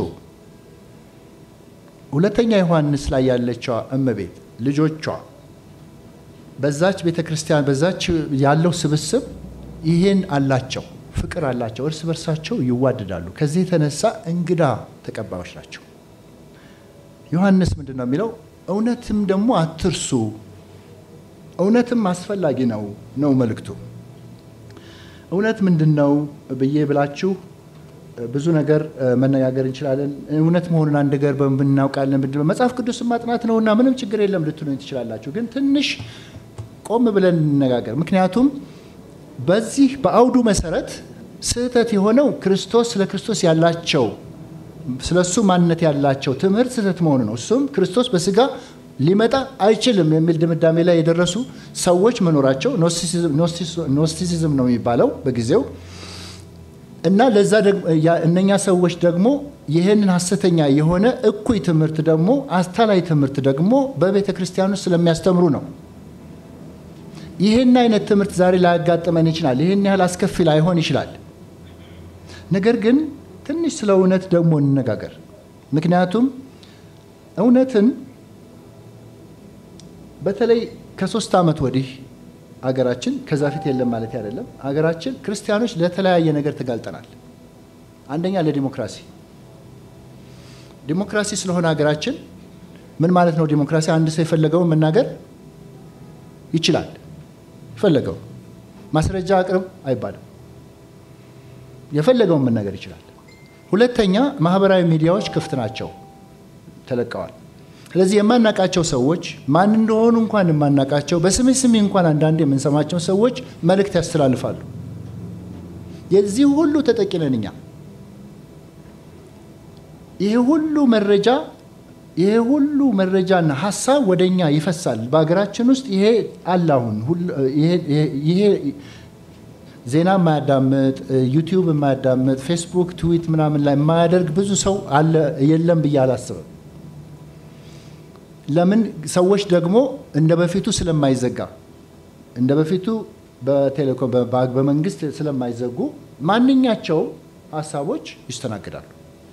[SPEAKER 1] ሁለተኛ ዮሐንስ ላይ ያለችዋ እመቤት ልጆቿ በዛች ቤተ ክርስቲያን በዛች ያለው ስብስብ ይህን አላቸው፣ ፍቅር አላቸው፣ እርስ በርሳቸው ይዋደዳሉ። ከዚህ የተነሳ እንግዳ ተቀባዮች ናቸው። ዮሐንስ ምንድን ነው የሚለው? እውነትም ደግሞ አትርሱ፣ እውነትም አስፈላጊ ነው ነው መልእክቱ። እውነት ምንድን ነው ብዬ ብላችሁ ብዙ ነገር መነጋገር እንችላለን። እውነት መሆኑን አንድ ነገር በምናውቃለን ምንድን ነው መጽሐፍ ቅዱስን ማጥናት ነውና ምንም ችግር የለም ልትሉኝ ትችላላችሁ። ግን ትንሽ ቆም ብለን እንነጋገር። ምክንያቱም በዚህ በአውዱ መሰረት ስህተት የሆነው ክርስቶስ ስለ ክርስቶስ ያላቸው ስለ እሱ ማንነት ያላቸው ትምህርት ስህተት መሆኑ ነው። እሱም ክርስቶስ በስጋ ሊመጣ አይችልም የሚል ድምዳሜ ላይ የደረሱ ሰዎች መኖራቸው ኖስቲሲዝም ነው የሚባለው በጊዜው እና ለዛ እነኛ ሰዎች ደግሞ ይህንን ሐሰተኛ የሆነ እኩይ ትምህርት ደግሞ አስታላይ ትምህርት ደግሞ በቤተ ክርስቲያን ውስጥ ስለሚያስተምሩ ነው። ይህን አይነት ትምህርት ዛሬ ላያጋጥመን ይችላል። ይህን ያህል አስከፊ ላይሆን ይችላል። ነገር ግን ትንሽ ስለ እውነት ደግሞ እንነጋገር። ምክንያቱም እውነትን በተለይ ከሶስት ዓመት ወዲህ አገራችን ከዛ ፊት የለም ማለት አይደለም። አገራችን ክርስቲያኖች ለተለያየ ነገር ተጋልጠናል። አንደኛ ለዲሞክራሲ ዲሞክራሲ ስለሆነ ሀገራችን ምን ማለት ነው? ዲሞክራሲ አንድ ሰው የፈለገውን መናገር ይችላል። የፈለገው ማስረጃ አቅርብ አይባልም። የፈለገውን መናገር ይችላል። ሁለተኛ ማህበራዊ ሚዲያዎች ክፍት ናቸው፣ ተለቀዋል። ስለዚህ የማናቃቸው ሰዎች ማን እንደሆኑ እንኳን የማናቃቸው በስሜ ስሜ እንኳን አንዳንድ የምንሰማቸው ሰዎች መልእክት ያስተላልፋሉ። የዚህ ሁሉ ተጠቂ ነን እኛ። ይህ ሁሉ መረጃ ይሄ ሁሉ መረጃና ሀሳብ ወደ እኛ ይፈሳል። በሀገራችን ውስጥ ይሄ አለ። አሁን ይሄ ዜና የማያዳምጥ ዩቲዩብ የማያዳምጥ ፌስቡክ፣ ትዊት ምናምን ላይ የማያደርግ ብዙ ሰው አለ የለም ብዬ አላስብም። ለምን ሰዎች ደግሞ እንደ በፊቱ ስለማይዘጋ እንደ በፊቱ በቴሌኮም በመንግስት ስለማይዘጉ ማንኛቸው ሀሳቦች ይስተናግዳሉ።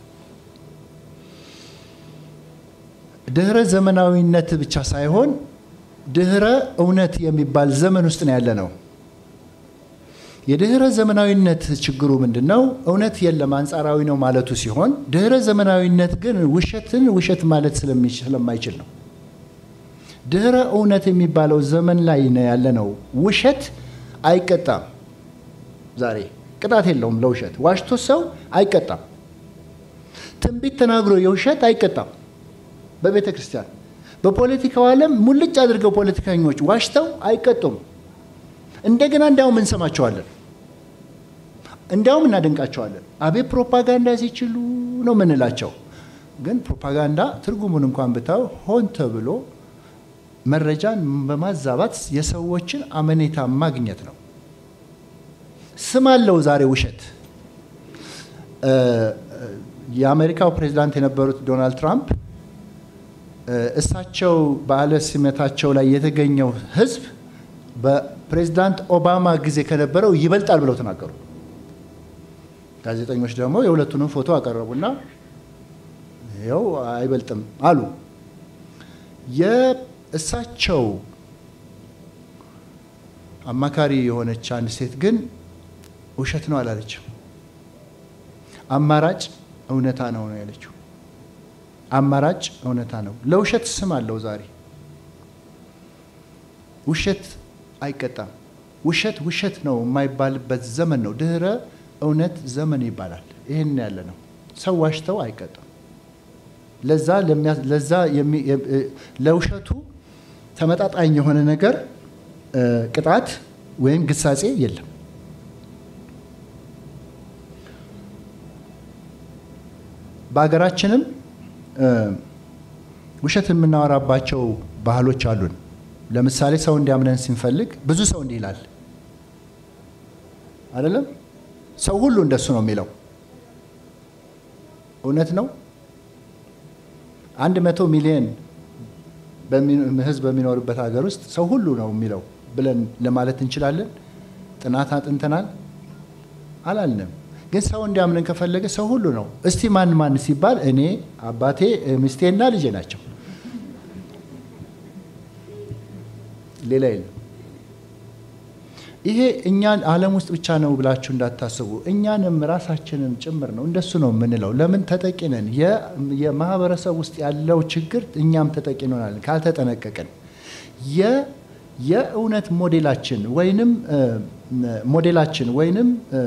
[SPEAKER 1] ድህረ ዘመናዊነት ብቻ ሳይሆን ድህረ እውነት የሚባል ዘመን ውስጥ ነው ያለ ነው። የድህረ ዘመናዊነት ችግሩ ምንድን ነው? እውነት የለም አንጻራዊ ነው ማለቱ ሲሆን ድህረ ዘመናዊነት ግን ውሸትን ውሸት ማለት ስለማይችል ነው። ድህረ እውነት የሚባለው ዘመን ላይ ነው ያለ ነው። ውሸት አይቀጣም። ዛሬ ቅጣት የለውም ለውሸት። ዋሽቶ ሰው አይቀጣም። ትንቢት ተናግሮ የውሸት አይቀጣም። በቤተ ክርስቲያን በፖለቲካው ዓለም ሙልጭ አድርገው ፖለቲከኞች ዋሽተው አይቀጡም። እንደገና እንዲያውም እንሰማቸዋለን። እንዲያውም እናደንቃቸዋለን። አቤት ፕሮፓጋንዳ ሲችሉ ነው ምንላቸው። ግን ፕሮፓጋንዳ ትርጉሙን እንኳን ብታው ሆን ተብሎ መረጃን በማዛባት የሰዎችን አመኔታ ማግኘት ነው። ስም አለው ዛሬ ውሸት። የአሜሪካው ፕሬዚዳንት የነበሩት ዶናልድ ትራምፕ እሳቸው በዓለ ሲመታቸው ላይ የተገኘው ህዝብ በፕሬዚዳንት ኦባማ ጊዜ ከነበረው ይበልጣል ብለው ተናገሩ። ጋዜጠኞች ደግሞ የሁለቱንም ፎቶ አቀረቡና ይኸው አይበልጥም አሉ። የእሳቸው አማካሪ የሆነች አንድ ሴት ግን ውሸት ነው አላለችም። አማራጭ እውነታ ነው ነው ያለችው። አማራጭ እውነታ ነው። ለውሸት ስም አለው ዛሬ። ውሸት አይቀጣም። ውሸት ውሸት ነው የማይባልበት ዘመን ነው። ድህረ እውነት ዘመን ይባላል። ይህን ያለ ነው። ሰው ዋሽተው አይቀጣም። ለዛ ለዛ ለውሸቱ ተመጣጣኝ የሆነ ነገር ቅጣት ወይም ግሳጼ የለም። በሀገራችንም ውሸት የምናወራባቸው ባህሎች አሉን። ለምሳሌ ሰው እንዲያምነን ስንፈልግ ብዙ ሰው እንዲህ ይላል አይደለም። ሰው ሁሉ እንደሱ ነው የሚለው እውነት ነው። አንድ መቶ ሚሊዮን ህዝብ በሚኖርበት ሀገር ውስጥ ሰው ሁሉ ነው የሚለው ብለን ለማለት እንችላለን። ጥናት አጥንተናል አላልንም። ግን ሰው እንዲያምንን ከፈለገ ሰው ሁሉ ነው። እስቲ ማን ማን ሲባል እኔ፣ አባቴ፣ ሚስቴና ልጄ ናቸው። ሌላ የለም። ይሄ እኛን ዓለም ውስጥ ብቻ ነው ብላችሁ እንዳታስቡ፣ እኛንም ራሳችንን ጭምር ነው እንደሱ ነው የምንለው። ለምን ተጠቂ ነን። የማህበረሰብ ውስጥ ያለው ችግር እኛም ተጠቂ እንሆናለን ካልተጠነቀቅን። የእውነት ሞዴላችን ወይንም ሞዴላችን ወይንም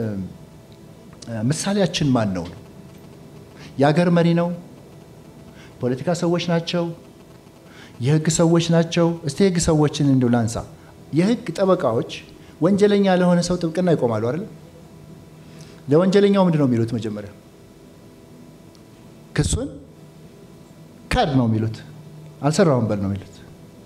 [SPEAKER 1] ምሳሌያችን ማን ነው? የአገር መሪ ነው? ፖለቲካ ሰዎች ናቸው? የህግ ሰዎች ናቸው? እስቲ የህግ ሰዎችን እንዲሁ ላንሳ። የህግ ጠበቃዎች ወንጀለኛ ለሆነ ሰው ጥብቅና ይቆማሉ አይደል? ለወንጀለኛው ምንድን ነው የሚሉት? መጀመሪያ ክሱን ካድ ነው የሚሉት፣ አልሰራሁም በል ነው የሚሉት።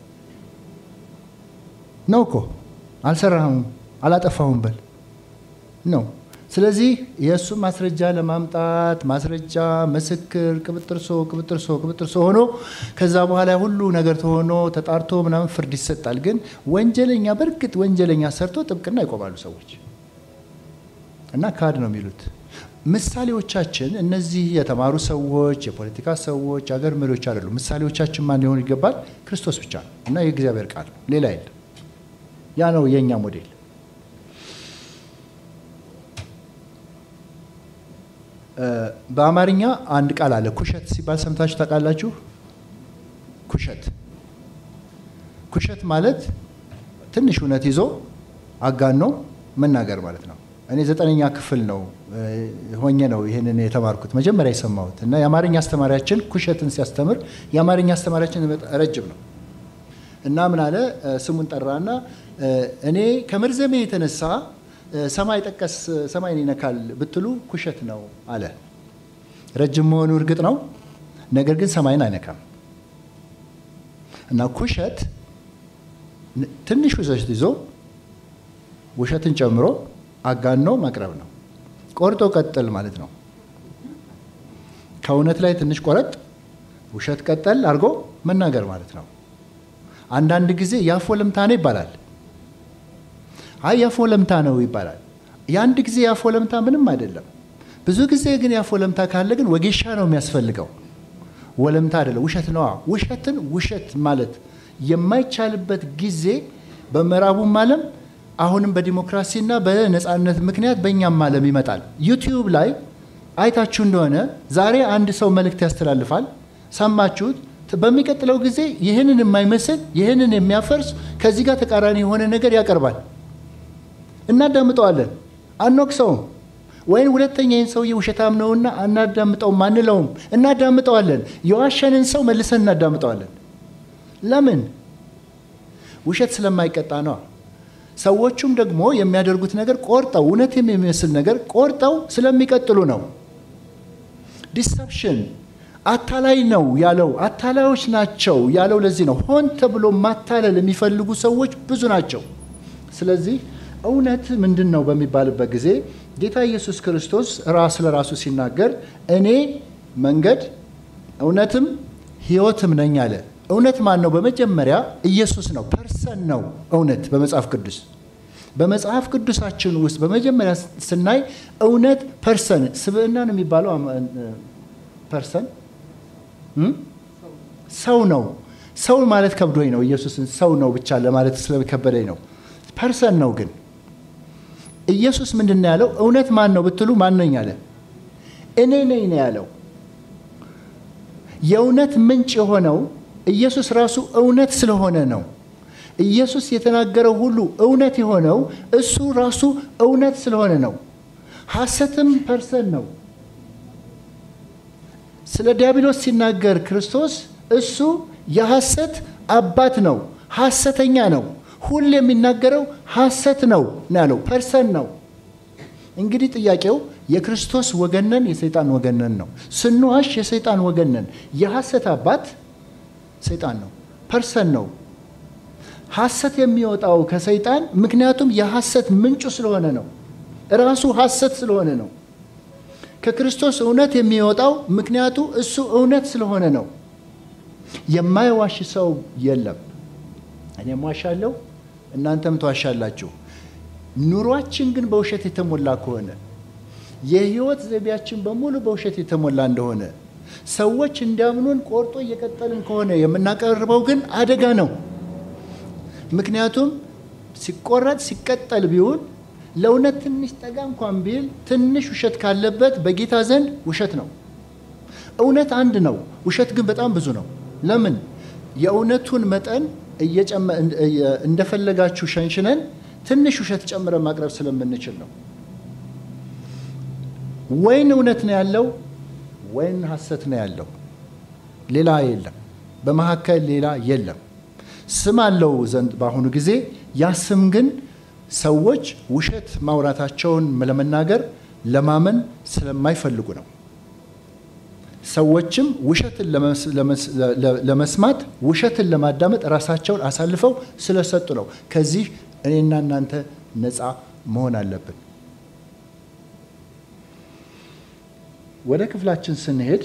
[SPEAKER 1] ነው እኮ አልሰራሁም፣ አላጠፋሁም በል ነው። ስለዚህ የእሱ ማስረጃ ለማምጣት ማስረጃ፣ ምስክር፣ ቅብጥርሶ ቅብጥርሶ ቅብጥርሶ ሆኖ ከዛ በኋላ ሁሉ ነገር ተሆኖ ተጣርቶ ምናምን ፍርድ ይሰጣል። ግን ወንጀለኛ በእርግጥ ወንጀለኛ ሰርቶ ጥብቅና ይቆማሉ ሰዎች እና ካድ ነው የሚሉት። ምሳሌዎቻችን እነዚህ የተማሩ ሰዎች፣ የፖለቲካ ሰዎች፣ አገር መሪዎች አይደሉም። ምሳሌዎቻችን ማን ሊሆኑ ይገባል? ክርስቶስ ብቻ ነው እና የእግዚአብሔር ቃል ነው፣ ሌላ የለም። ያ ነው የእኛ ሞዴል። በአማርኛ አንድ ቃል አለ። ኩሸት ሲባል ሰምታችሁ ታውቃላችሁ? ኩሸት ኩሸት ማለት ትንሽ እውነት ይዞ አጋኖ መናገር ማለት ነው። እኔ ዘጠነኛ ክፍል ነው ሆኜ ነው ይህንን የተማርኩት መጀመሪያ የሰማሁት እና የአማርኛ አስተማሪያችን ኩሸትን ሲያስተምር የአማርኛ አስተማሪያችን ረጅም ነው እና ምን አለ ስሙን ጠራና እኔ ከመርዘሜ የተነሳ ሰማይ ጠቀስ ሰማይን ይነካል ብትሉ ኩሸት ነው አለ። ረጅም መሆኑ እርግጥ ነው፣ ነገር ግን ሰማይን አይነካም እና ኩሸት ትንሽ ውሸት ይዞ ውሸትን ጨምሮ አጋኖ ማቅረብ ነው። ቆርጦ ቀጥል ማለት ነው። ከእውነት ላይ ትንሽ ቆረጥ፣ ውሸት ቀጠል አድርጎ መናገር ማለት ነው። አንዳንድ ጊዜ የአፍ ወለምታ ነው ይባላል። አይ የአፍ ወለምታ ነው ይባላል። የአንድ ጊዜ የአፍ ወለምታ ምንም አይደለም። ብዙ ጊዜ ግን የአፍ ወለምታ ካለ ግን ወጌሻ ነው የሚያስፈልገው። ወለምታ አይደለም፣ ውሸት ነዋ። ውሸትን ውሸት ማለት የማይቻልበት ጊዜ በምዕራቡም ዓለም አሁንም በዲሞክራሲና በነፃነት ምክንያት በእኛም ዓለም ይመጣል። ዩቲዩብ ላይ አይታችሁ እንደሆነ ዛሬ አንድ ሰው መልእክት ያስተላልፋል፣ ሰማችሁት። በሚቀጥለው ጊዜ ይህንን የማይመስል ይህንን የሚያፈርስ ከዚህ ጋር ተቃራኒ የሆነ ነገር ያቀርባል። እናዳምጠዋለን፣ አንወቅሰውም። ወይም ሁለተኛ ይህን ሰውዬ ውሸታም ነውና አናዳምጠውም አንለውም፣ እናዳምጠዋለን። የዋሸንን ሰው መልሰን እናዳምጠዋለን። ለምን? ውሸት ስለማይቀጣ ነው። ሰዎቹም ደግሞ የሚያደርጉት ነገር ቆርጠው እውነት የሚመስል ነገር ቆርጠው ስለሚቀጥሉ ነው። ዲሰፕሽን አታላይ ነው ያለው፣ አታላዮች ናቸው ያለው ለዚህ ነው። ሆን ተብሎ ማታለል የሚፈልጉ ሰዎች ብዙ ናቸው። ስለዚህ እውነት ምንድን ነው በሚባልበት ጊዜ ጌታ ኢየሱስ ክርስቶስ ራስ ለራሱ ሲናገር እኔ መንገድ እውነትም ሕይወትም ነኝ አለ። እውነት ማን ነው? በመጀመሪያ ኢየሱስ ነው። ፐርሰን ነው እውነት በመጽሐፍ ቅዱስ በመጽሐፍ ቅዱሳችን ውስጥ በመጀመሪያ ስናይ እውነት ፐርሰን ስብዕና ነው የሚባለው ፐርሰን ሰው ነው። ሰው ማለት ከብዶኝ ነው ኢየሱስን ሰው ነው ብቻ ለማለት ስለከበደኝ ነው። ፐርሰን ነው ግን ኢየሱስ ምንድን ነው ያለው? እውነት ማን ነው ብትሉ ማን ነኝ አለ። እኔ ነኝ ነው ያለው። የእውነት ምንጭ የሆነው ኢየሱስ ራሱ እውነት ስለሆነ ነው። ኢየሱስ የተናገረው ሁሉ እውነት የሆነው እሱ ራሱ እውነት ስለሆነ ነው። ሐሰትም ፐርሰን ነው። ስለ ዲያብሎስ ሲናገር ክርስቶስ እሱ የሐሰት አባት ነው፣ ሐሰተኛ ነው፣ ሁሌ የሚናገረው ሐሰት ነው ነው ያለው። ፐርሰን ነው። እንግዲህ ጥያቄው የክርስቶስ ወገነን የሰይጣን ወገነን ነው። ስንዋሽ የሰይጣን ወገነን። የሐሰት አባት ሰይጣን ነው፣ ፐርሰን ነው። ሐሰት የሚወጣው ከሰይጣን ምክንያቱም የሐሰት ምንጩ ስለሆነ ነው። ራሱ ሐሰት ስለሆነ ነው። ከክርስቶስ እውነት የሚወጣው ምክንያቱ እሱ እውነት ስለሆነ ነው። የማይዋሽ ሰው የለም። እኔም ዋሻለሁ፣ እናንተም ትዋሻላችሁ። ኑሯችን ግን በውሸት የተሞላ ከሆነ የህይወት ዘይቤያችን በሙሉ በውሸት የተሞላ እንደሆነ ሰዎች እንዲያምኑን ቆርጦ እየቀጠልን ከሆነ የምናቀርበው ግን አደጋ ነው። ምክንያቱም ሲቆረጥ ሲቀጠል ቢውል ለእውነት ትንሽ ጠጋ እንኳን ቢል ትንሽ ውሸት ካለበት በጌታ ዘንድ ውሸት ነው። እውነት አንድ ነው፣ ውሸት ግን በጣም ብዙ ነው። ለምን? የእውነቱን መጠን እንደፈለጋችሁ ሸንሽነን ትንሽ ውሸት ጨምረን ማቅረብ ስለምንችል ነው። ወይን እውነት ነው ያለው፣ ወይን ሐሰት ነው ያለው። ሌላ የለም። በመካከል ሌላ የለም። ስም አለው ዘንድ በአሁኑ ጊዜ ያ ስም ግን ሰዎች ውሸት ማውራታቸውን ለመናገር ለማመን ስለማይፈልጉ ነው። ሰዎችም ውሸትን ለመስማት ውሸትን ለማዳመጥ ራሳቸውን አሳልፈው ስለሰጡ ነው። ከዚህ እኔና እናንተ ነፃ መሆን አለብን። ወደ ክፍላችን ስንሄድ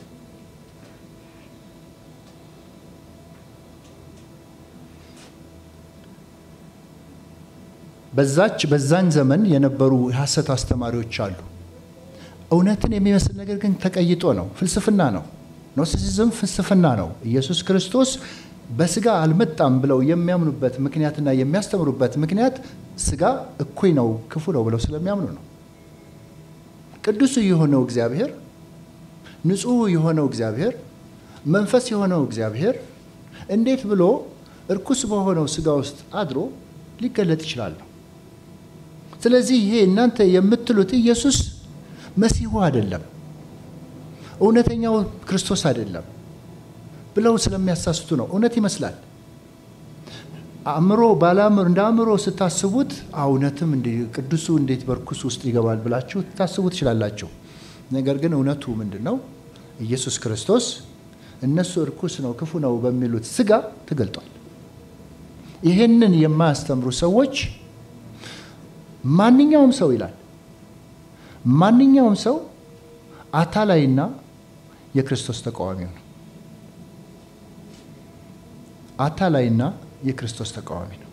[SPEAKER 1] በዛች በዛን ዘመን የነበሩ የሐሰት አስተማሪዎች አሉ። እውነትን የሚመስል ነገር ግን ተቀይጦ ነው። ፍልስፍና ነው። ኖስቲሲዝም ፍልስፍና ነው። ኢየሱስ ክርስቶስ በስጋ አልመጣም ብለው የሚያምኑበት ምክንያትና የሚያስተምሩበት ምክንያት ስጋ እኩይ ነው፣ ክፉ ነው ብለው ስለሚያምኑ ነው። ቅዱሱ የሆነው እግዚአብሔር፣ ንጹሕ የሆነው እግዚአብሔር፣ መንፈስ የሆነው እግዚአብሔር እንዴት ብሎ እርኩስ በሆነው ስጋ ውስጥ አድሮ ሊገለጥ ይችላል? ስለዚህ ይሄ እናንተ የምትሉት ኢየሱስ መሲሁ አይደለም፣ እውነተኛው ክርስቶስ አይደለም ብለው ስለሚያሳስቱ ነው። እውነት ይመስላል። አእምሮ ባለአእምሮ እንደ አእምሮ ስታስቡት እውነትም ቅዱሱ እንዴት በርኩስ ውስጥ ይገባል ብላችሁ ታስቡ ትችላላችሁ። ነገር ግን እውነቱ ምንድን ነው? ኢየሱስ ክርስቶስ እነሱ እርኩስ ነው ክፉ ነው በሚሉት ስጋ ተገልጧል። ይህንን የማያስተምሩ ሰዎች ማንኛውም ሰው ይላል ማንኛውም ሰው አታላይና የክርስቶስ ተቃዋሚ ነው። አታላይና የክርስቶስ ተቃዋሚ ነው።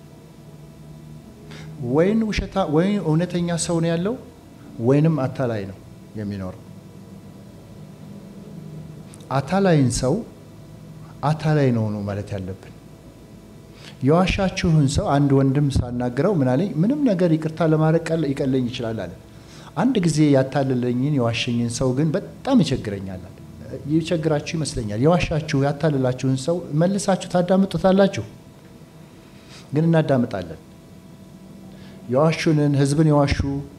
[SPEAKER 1] ወይን ውሸታ ወይም እውነተኛ ሰው ነው ያለው ወይንም አታላይ ነው የሚኖረው። አታላይን ሰው አታላይ ነው ነው ማለት ያለብን። የዋሻችሁን ሰው አንድ ወንድም ሳናግረው ምን አለኝ፣ ምንም ነገር ይቅርታ ለማድረግ ይቀለኝ ይችላል አለ። አንድ ጊዜ ያታለለኝን የዋሸኝን ሰው ግን በጣም ይቸግረኛል። ይቸግራችሁ ይመስለኛል። የዋሻችሁ ያታለላችሁን ሰው መልሳችሁ ታዳምጡታላችሁ? ግን እናዳምጣለን። የዋሹንን ህዝብን የዋሹ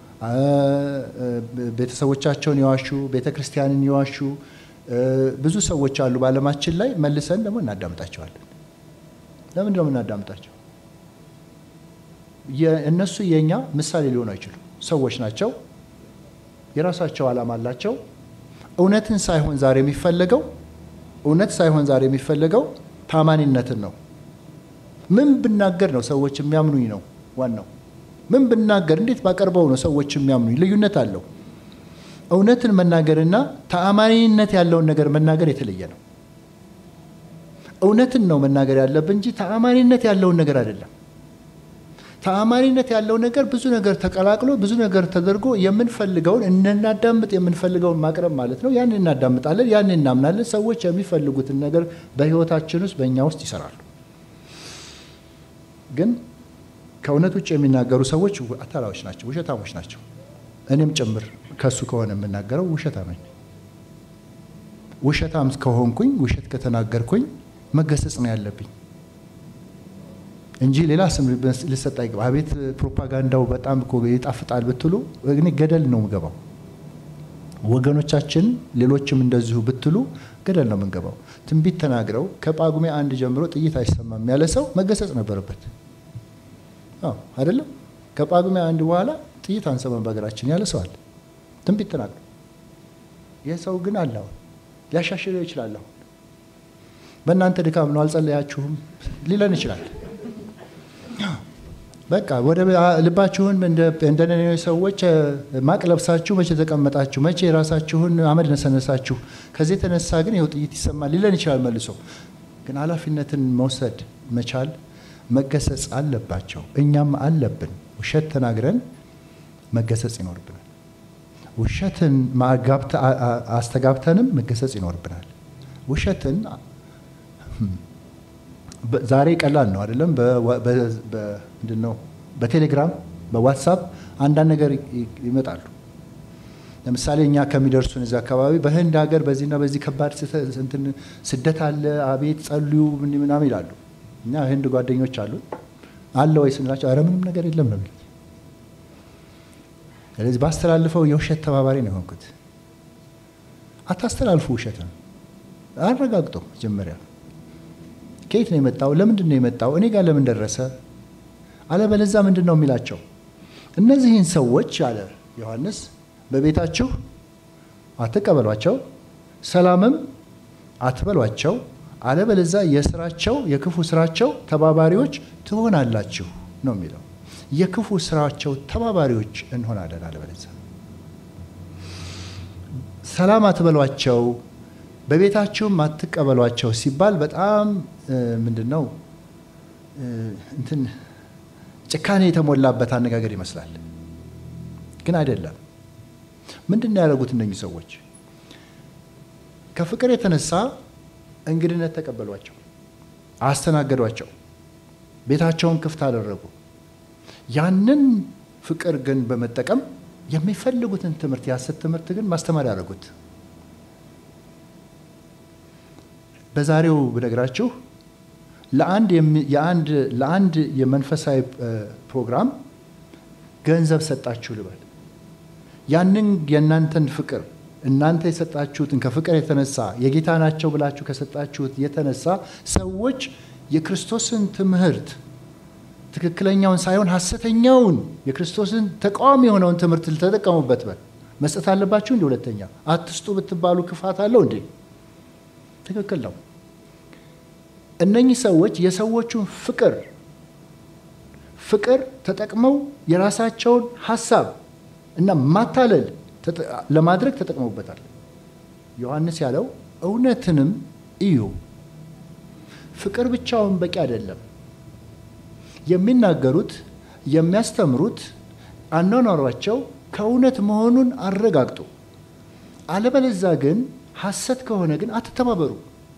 [SPEAKER 1] ቤተሰቦቻቸውን የዋሹ ቤተ ክርስቲያንን የዋሹ ብዙ ሰዎች አሉ በዓለማችን ላይ። መልሰን ደግሞ እናዳምጣቸዋለን። ለምንድን ነው የምናዳምጣቸው? እነሱ የእኛ ምሳሌ ሊሆኑ አይችሉም። ሰዎች ናቸው። የራሳቸው ዓላማ አላቸው። እውነትን ሳይሆን ዛሬ የሚፈለገው እውነት ሳይሆን ዛሬ የሚፈለገው ታማኒነትን ነው። ምን ብናገር ነው ሰዎች የሚያምኑኝ ነው ዋናው። ምን ብናገር እንዴት ባቀርበው ነው ሰዎች የሚያምኑኝ? ልዩነት አለው። እውነትን መናገርና ተአማኒነት ያለውን ነገር መናገር የተለየ ነው። እውነትን ነው መናገር ያለብን እንጂ ተአማኒነት ያለውን ነገር አይደለም። ተአማኒነት ያለው ነገር ብዙ ነገር ተቀላቅሎ ብዙ ነገር ተደርጎ የምንፈልገውን እንናዳምጥ የምንፈልገውን ማቅረብ ማለት ነው። ያን እናዳምጣለን፣ ያን እናምናለን። ሰዎች የሚፈልጉትን ነገር በሕይወታችን ውስጥ በእኛ ውስጥ ይሰራሉ። ግን ከእውነት ውጭ የሚናገሩ ሰዎች አታላዮች ናቸው፣ ውሸታሞች ናቸው። እኔም ጭምር ከሱ ከሆነ የምናገረው ውሸታም ነኝ። ውሸታም ከሆንኩኝ ውሸት ከተናገርኩኝ መገሰጽ ነው ያለብኝ እንጂ ሌላ ስም ልሰጥ አይገባ። አቤት ፕሮፓጋንዳው በጣም እኮ ይጣፍጣል ብትሉ እኔ ገደል ነው የምገባው። ወገኖቻችን ሌሎችም እንደዚሁ ብትሉ ገደል ነው የምንገባው። ትንቢት ተናግረው ከጳጉሜ አንድ ጀምሮ ጥይት አይሰማም ያለ ሰው መገሰጽ ነበረበት። አዎ አይደለም። ከጳጉሜ አንድ በኋላ ጥይት አንሰማም በሀገራችን ያለ ሰው አለ። ትንቢት ተናግረው ይህ ሰው ግን አለ አሁን ሊያሻሽለው ይችላል። አሁን በእናንተ ድካም ነው አልጸለያችሁም ሊለን ይችላል። በቃ ወደ ልባችሁን እንደ ነነዌ ሰዎች ማቅ ለብሳችሁ መቼ ተቀመጣችሁ? መቼ የራሳችሁን አመድ ነሰነሳችሁ? ከዚህ የተነሳ ግን ይኸው ጥይት ይሰማል ሊለን ይችላል መልሶ። ግን ኃላፊነትን መውሰድ መቻል መገሰጽ አለባቸው። እኛም አለብን። ውሸት ተናግረን መገሰጽ ይኖርብናል። ውሸትን አስተጋብተንም መገሰጽ ይኖርብናል። ውሸትን ዛሬ ቀላል ነው አይደለም? ምንድን ነው በቴሌግራም በዋትሳፕ አንዳንድ ነገር ይመጣሉ። ለምሳሌ እኛ ከሚደርሱን እዚህ አካባቢ በህንድ ሀገር በዚህና በዚህ ከባድ ስደት አለ፣ አቤት ጸልዩ ምናምን ይላሉ። እኛ ህንድ ጓደኞች አሉ አለ ወይ ስንላቸው ኧረ ምንም ነገር የለም ነው የሚሉት። ስለዚህ ባስተላልፈው የውሸት ተባባሪ ነው የሆንኩት። አታስተላልፉ ውሸት ነው አረጋግጦ መጀመሪያ ከየት ነው የመጣው? ለምንድን ነው የመጣው? እኔ ጋር ለምን ደረሰ? አለበለዛ ምንድን ነው የሚላቸው? እነዚህን ሰዎች አለ ዮሐንስ በቤታችሁ አትቀበሏቸው፣ ሰላምም አትበሏቸው፣ አለበለዛ የስራቸው የክፉ ስራቸው ተባባሪዎች ትሆናላችሁ ነው የሚለው። የክፉ ስራቸው ተባባሪዎች እንሆናለን አለበለዛ። ሰላም አትበሏቸው በቤታችሁም አትቀበሏቸው ሲባል በጣም ምንድን ነው እንትን ጭካኔ የተሞላበት አነጋገር ይመስላል፣ ግን አይደለም። ምንድን ነው ያደረጉት እነኚህ ሰዎች? ከፍቅር የተነሳ እንግድነት ተቀበሏቸው፣ አስተናገዷቸው፣ ቤታቸውን ክፍት አደረጉ። ያንን ፍቅር ግን በመጠቀም የሚፈልጉትን ትምህርት የሐሰት ትምህርት ግን ማስተማር ያደረጉት በዛሬው ብነግራችሁ ለአንድ የመንፈሳዊ ፕሮግራም ገንዘብ ሰጣችሁ ልበል። ያንን የእናንተን ፍቅር እናንተ የሰጣችሁትን ከፍቅር የተነሳ የጌታ ናቸው ብላችሁ ከሰጣችሁት የተነሳ ሰዎች የክርስቶስን ትምህርት ትክክለኛውን ሳይሆን ሐሰተኛውን የክርስቶስን ተቃዋሚ የሆነውን ትምህርት ልተጠቀሙበት በል መስጠት አለባችሁ። እንዲ ሁለተኛ አትስጡ ብትባሉ ክፋት አለው እንዴ? ትክክል ነው። እነኚህ ሰዎች የሰዎቹን ፍቅር ፍቅር ተጠቅመው የራሳቸውን ሀሳብ እና ማታለል ለማድረግ ተጠቅመውበታል። ዮሐንስ ያለው እውነትንም እዩ። ፍቅር ብቻውን በቂ አይደለም። የሚናገሩት የሚያስተምሩት አኗኗሯቸው ከእውነት መሆኑን አረጋግጡ። አለበለዛ ግን ሐሰት ከሆነ ግን አትተባበሩ።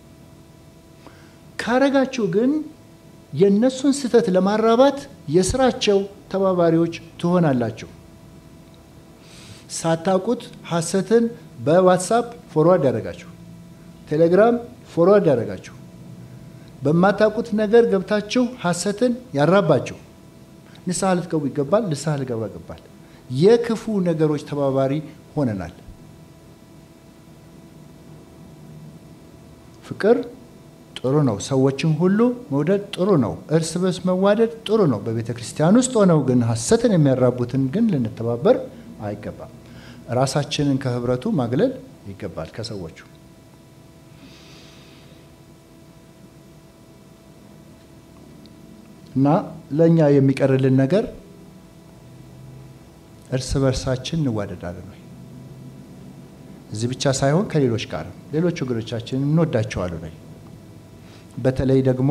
[SPEAKER 1] ካረጋችሁ ግን የእነሱን ስህተት ለማራባት የስራቸው ተባባሪዎች ትሆናላችሁ። ሳታውቁት ሐሰትን በዋትሳፕ ፎርዋርድ ያደረጋችሁ፣ ቴሌግራም ፎርዋርድ ያደረጋችሁ፣ በማታውቁት ነገር ገብታችሁ ሐሰትን ያራባችሁ ንስሐ ልትገቡ ይገባል። ንስሐ ልገባ ይገባል። የክፉ ነገሮች ተባባሪ ሆነናል። ፍቅር ጥሩ ነው። ሰዎችን ሁሉ መውደድ ጥሩ ነው። እርስ በርስ መዋደድ ጥሩ ነው። በቤተ ክርስቲያን ውስጥ ሆነው ግን ሐሰትን የሚያራቡትን ግን ልንተባበር አይገባም። ራሳችንን ከህብረቱ ማግለል ይገባል ከሰዎቹ እና ለእኛ የሚቀርልን ነገር እርስ በርሳችን እንዋደዳለን ወይ? እዚህ ብቻ ሳይሆን ከሌሎች ጋርም ሌሎች ወገኖቻችንን እንወዳቸዋለን ወይ? በተለይ ደግሞ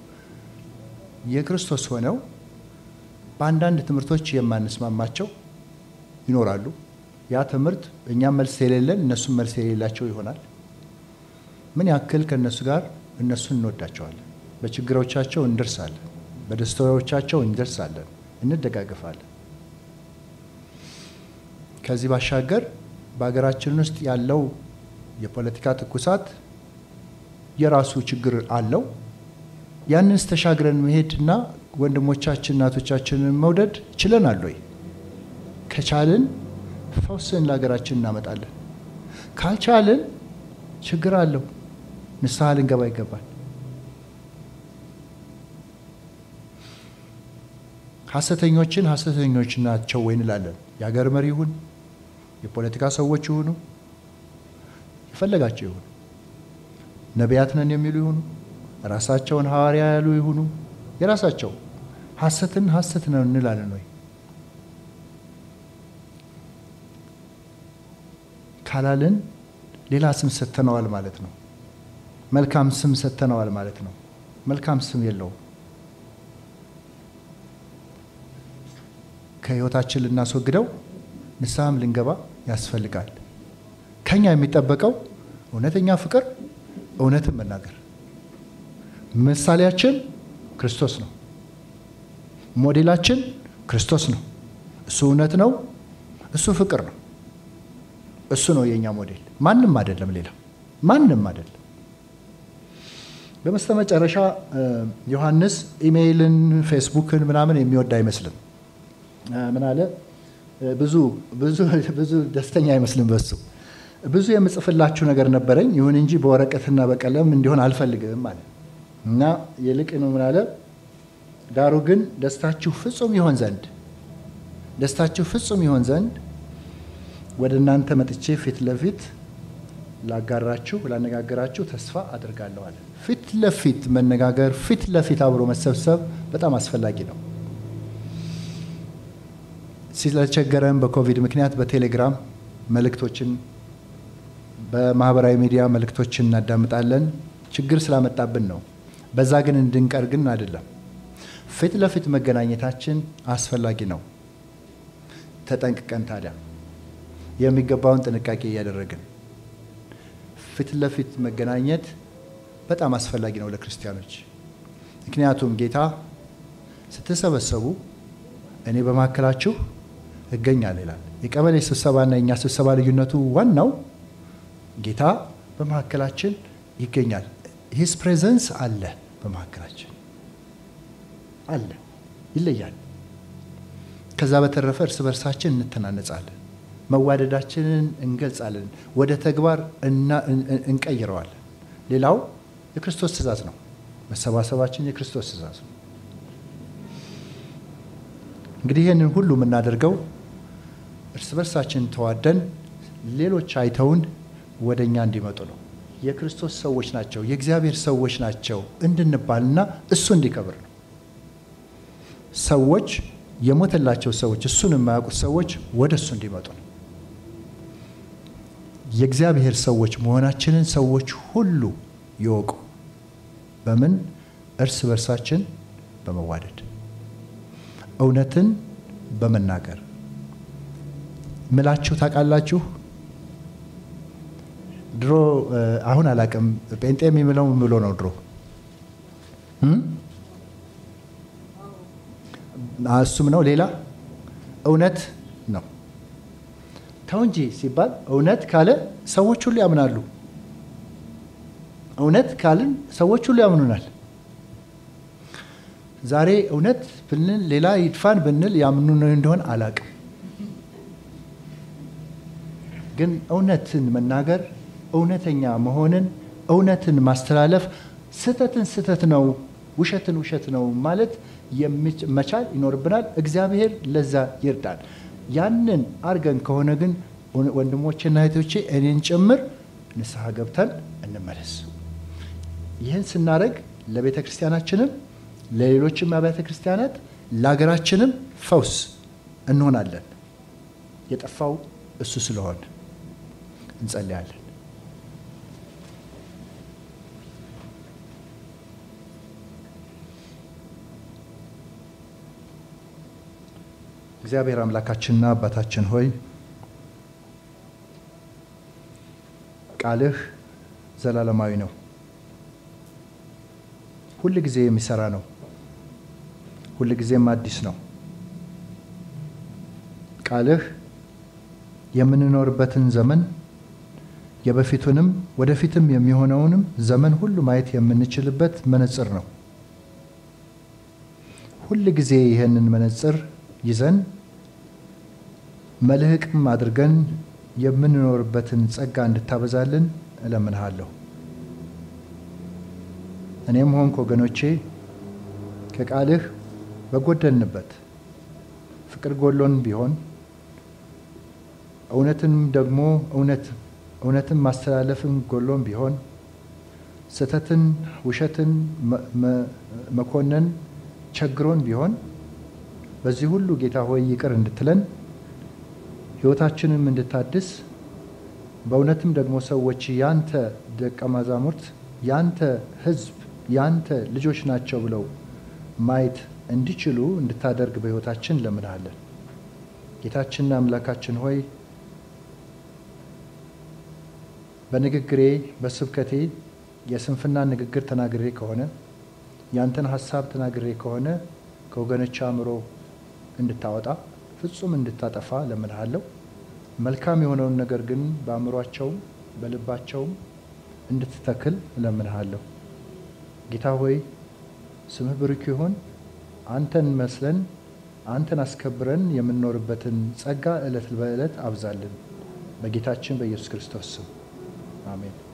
[SPEAKER 1] የክርስቶስ ሆነው በአንዳንድ ትምህርቶች የማንስማማቸው ይኖራሉ። ያ ትምህርት እኛም መልስ የሌለን እነሱም መልስ የሌላቸው ይሆናል። ምን ያክል ከእነሱ ጋር እነሱን እንወዳቸዋለን? በችግሮቻቸው እንደርሳለን፣ በደስታዎቻቸው እንደርሳለን፣ እንደጋገፋለን። ከዚህ ባሻገር በሀገራችን ውስጥ ያለው የፖለቲካ ትኩሳት የራሱ ችግር አለው። ያንንስ ተሻግረን መሄድና ወንድሞቻችን እናቶቻችንን መውደድ ችለናል ወይ? ከቻልን ፈውስን ለሀገራችን እናመጣለን። ካልቻልን ችግር አለው። ንስሐ ልንገባ ይገባል። ሐሰተኞችን ሐሰተኞች ናቸው ወይ እንላለን። የሀገር መሪ ይሁን የፖለቲካ ሰዎች ይሁኑ የፈለጋቸው ይሁኑ ነቢያት ነን የሚሉ ይሁኑ ራሳቸውን ሐዋርያ ያሉ ይሁኑ የራሳቸው ሐሰትን ሐሰት ነው እንላለን ወይ? ካላልን ሌላ ስም ሰጥተነዋል ማለት ነው። መልካም ስም ሰጥተነዋል ማለት ነው። መልካም ስም የለውም። ከህይወታችን ልናስወግደው ንስሐም ልንገባ ያስፈልጋል። ከኛ የሚጠበቀው እውነተኛ ፍቅር፣ እውነትን መናገር። ምሳሌያችን ክርስቶስ ነው። ሞዴላችን ክርስቶስ ነው። እሱ እውነት ነው። እሱ ፍቅር ነው። እሱ ነው የእኛ ሞዴል። ማንም አይደለም፣ ሌላ ማንም አይደለም። በመስተመጨረሻ ዮሐንስ ኢሜይልን፣ ፌስቡክን ምናምን የሚወድ አይመስልም። ምን አለ? ብዙ ብዙ ብዙ ደስተኛ አይመስልም በሱ ብዙ የምጽፍላችሁ ነገር ነበረኝ፣ ይሁን እንጂ በወረቀትና በቀለም እንዲሆን አልፈልግም አለ እና ይልቅ ነው ምን አለ? ዳሩ ግን ደስታችሁ ፍጹም ይሆን ዘንድ ደስታችሁ ፍጹም ይሆን ዘንድ ወደ እናንተ መጥቼ ፊት ለፊት ላጋራችሁ ላነጋገራችሁ ተስፋ አድርጋለሁ አለ። ፊት ለፊት መነጋገር፣ ፊት ለፊት አብሮ መሰብሰብ በጣም አስፈላጊ ነው። ስለቸገረን በኮቪድ ምክንያት በቴሌግራም መልእክቶችን በማህበራዊ ሚዲያ መልእክቶችን እናዳምጣለን። ችግር ስላመጣብን ነው። በዛ ግን እንድንቀር ግን አይደለም። ፊት ለፊት መገናኘታችን አስፈላጊ ነው። ተጠንቅቀን ታዲያ የሚገባውን ጥንቃቄ እያደረግን ፊት ለፊት መገናኘት በጣም አስፈላጊ ነው ለክርስቲያኖች። ምክንያቱም ጌታ ስትሰበሰቡ እኔ በመካከላችሁ እገኛለሁ ይላል። የቀበሌ ስብሰባና የእኛ ስብሰባ ልዩነቱ ዋናው ጌታ በመካከላችን ይገኛል። ሂስ ፕሬዘንስ አለ በመካከላችን አለ፣ ይለያል። ከዛ በተረፈ እርስ በርሳችን እንተናነጻለን፣ መዋደዳችንን እንገልጻለን፣ ወደ ተግባር እንቀይረዋለን። ሌላው የክርስቶስ ትእዛዝ ነው። መሰባሰባችን የክርስቶስ ትእዛዝ ነው። እንግዲህ ይህንን ሁሉ የምናደርገው እርስ በርሳችን ተዋደን ሌሎች አይተውን ወደ እኛ እንዲመጡ ነው። የክርስቶስ ሰዎች ናቸው፣ የእግዚአብሔር ሰዎች ናቸው እንድንባልና እሱ እንዲከብር ነው። ሰዎች የሞተላቸው ሰዎች እሱን የማያውቁት ሰዎች ወደ እሱ እንዲመጡ ነው። የእግዚአብሔር ሰዎች መሆናችንን ሰዎች ሁሉ ይወቁ። በምን? እርስ በርሳችን በመዋደድ እውነትን በመናገር ምላችሁ ታውቃላችሁ። ድሮ አሁን አላውቅም፣ ጴንጤ የሚምለው ምን ብሎ ነው? ድሮ እሱም ነው ሌላ እውነት ነው። ተው እንጂ ሲባል እውነት ካለ ሰዎች ሁሉ ያምናሉ። እውነት ካልን ሰዎች ሁሉ ያምኑናል። ዛሬ እውነት ብንል ሌላ ይድፋን ብንል ያምኑን እንደሆን አላውቅም። ግን እውነትን መናገር እውነተኛ መሆንን እውነትን ማስተላለፍ ስህተትን ስህተት ነው፣ ውሸትን ውሸት ነው ማለት መቻል ይኖርብናል። እግዚአብሔር ለዛ ይርዳል። ያንን አርገን ከሆነ ግን ወንድሞቼና እህቶቼ እኔን ጭምር ንስሐ ገብተን እንመለስ። ይህን ስናደርግ ለቤተ ክርስቲያናችንም ለሌሎችም አብያተ ክርስቲያናት ለሀገራችንም ፈውስ እንሆናለን። የጠፋው እሱ ስለሆነ እንጸልያለን። እግዚአብሔር አምላካችንና አባታችን ሆይ ቃልህ ዘላለማዊ ነው። ሁል ጊዜ የሚሰራ ነው። ሁል ጊዜም አዲስ ነው። ቃልህ የምንኖርበትን ዘመን የበፊቱንም ወደፊትም የሚሆነውንም ዘመን ሁሉ ማየት የምንችልበት መነጽር ነው። ሁል ጊዜ ይህንን መነጽር ይዘን መልህቅም አድርገን የምንኖርበትን ጸጋ እንድታበዛልን እለምንሃለሁ። እኔም ሆንክ ወገኖቼ ከቃልህ በጎደልንበት ፍቅር ጎሎን ቢሆን እውነትን ደግሞ እውነት እውነትን ማስተላለፍን ጎሎን ቢሆን ስህተትን፣ ውሸትን መኮነን ቸግሮን ቢሆን በዚህ ሁሉ ጌታ ሆይ ይቅር እንድትለን ሕይወታችንም እንድታድስ በእውነትም ደግሞ ሰዎች ያንተ ደቀ መዛሙርት ያንተ ሕዝብ ያንተ ልጆች ናቸው ብለው ማየት እንዲችሉ እንድታደርግ በሕይወታችን ለምንሃለን። ጌታችንና አምላካችን ሆይ በንግግሬ በስብከቴ የስንፍና ንግግር ተናግሬ ከሆነ ያንተን ሀሳብ ተናግሬ ከሆነ ከወገኖች አእምሮ እንድታወጣ ፍጹም እንድታጠፋ ለምንሃለሁ። መልካም የሆነውን ነገር ግን በአእምሯቸውም በልባቸውም እንድትተክል እለምንሃለሁ። ጌታ ሆይ ስምህ ብሩክ ይሁን። አንተን መስለን አንተን አስከብረን የምንኖርበትን ጸጋ ዕለት በዕለት አብዛልን። በጌታችን በኢየሱስ ክርስቶስ ስም አሜን።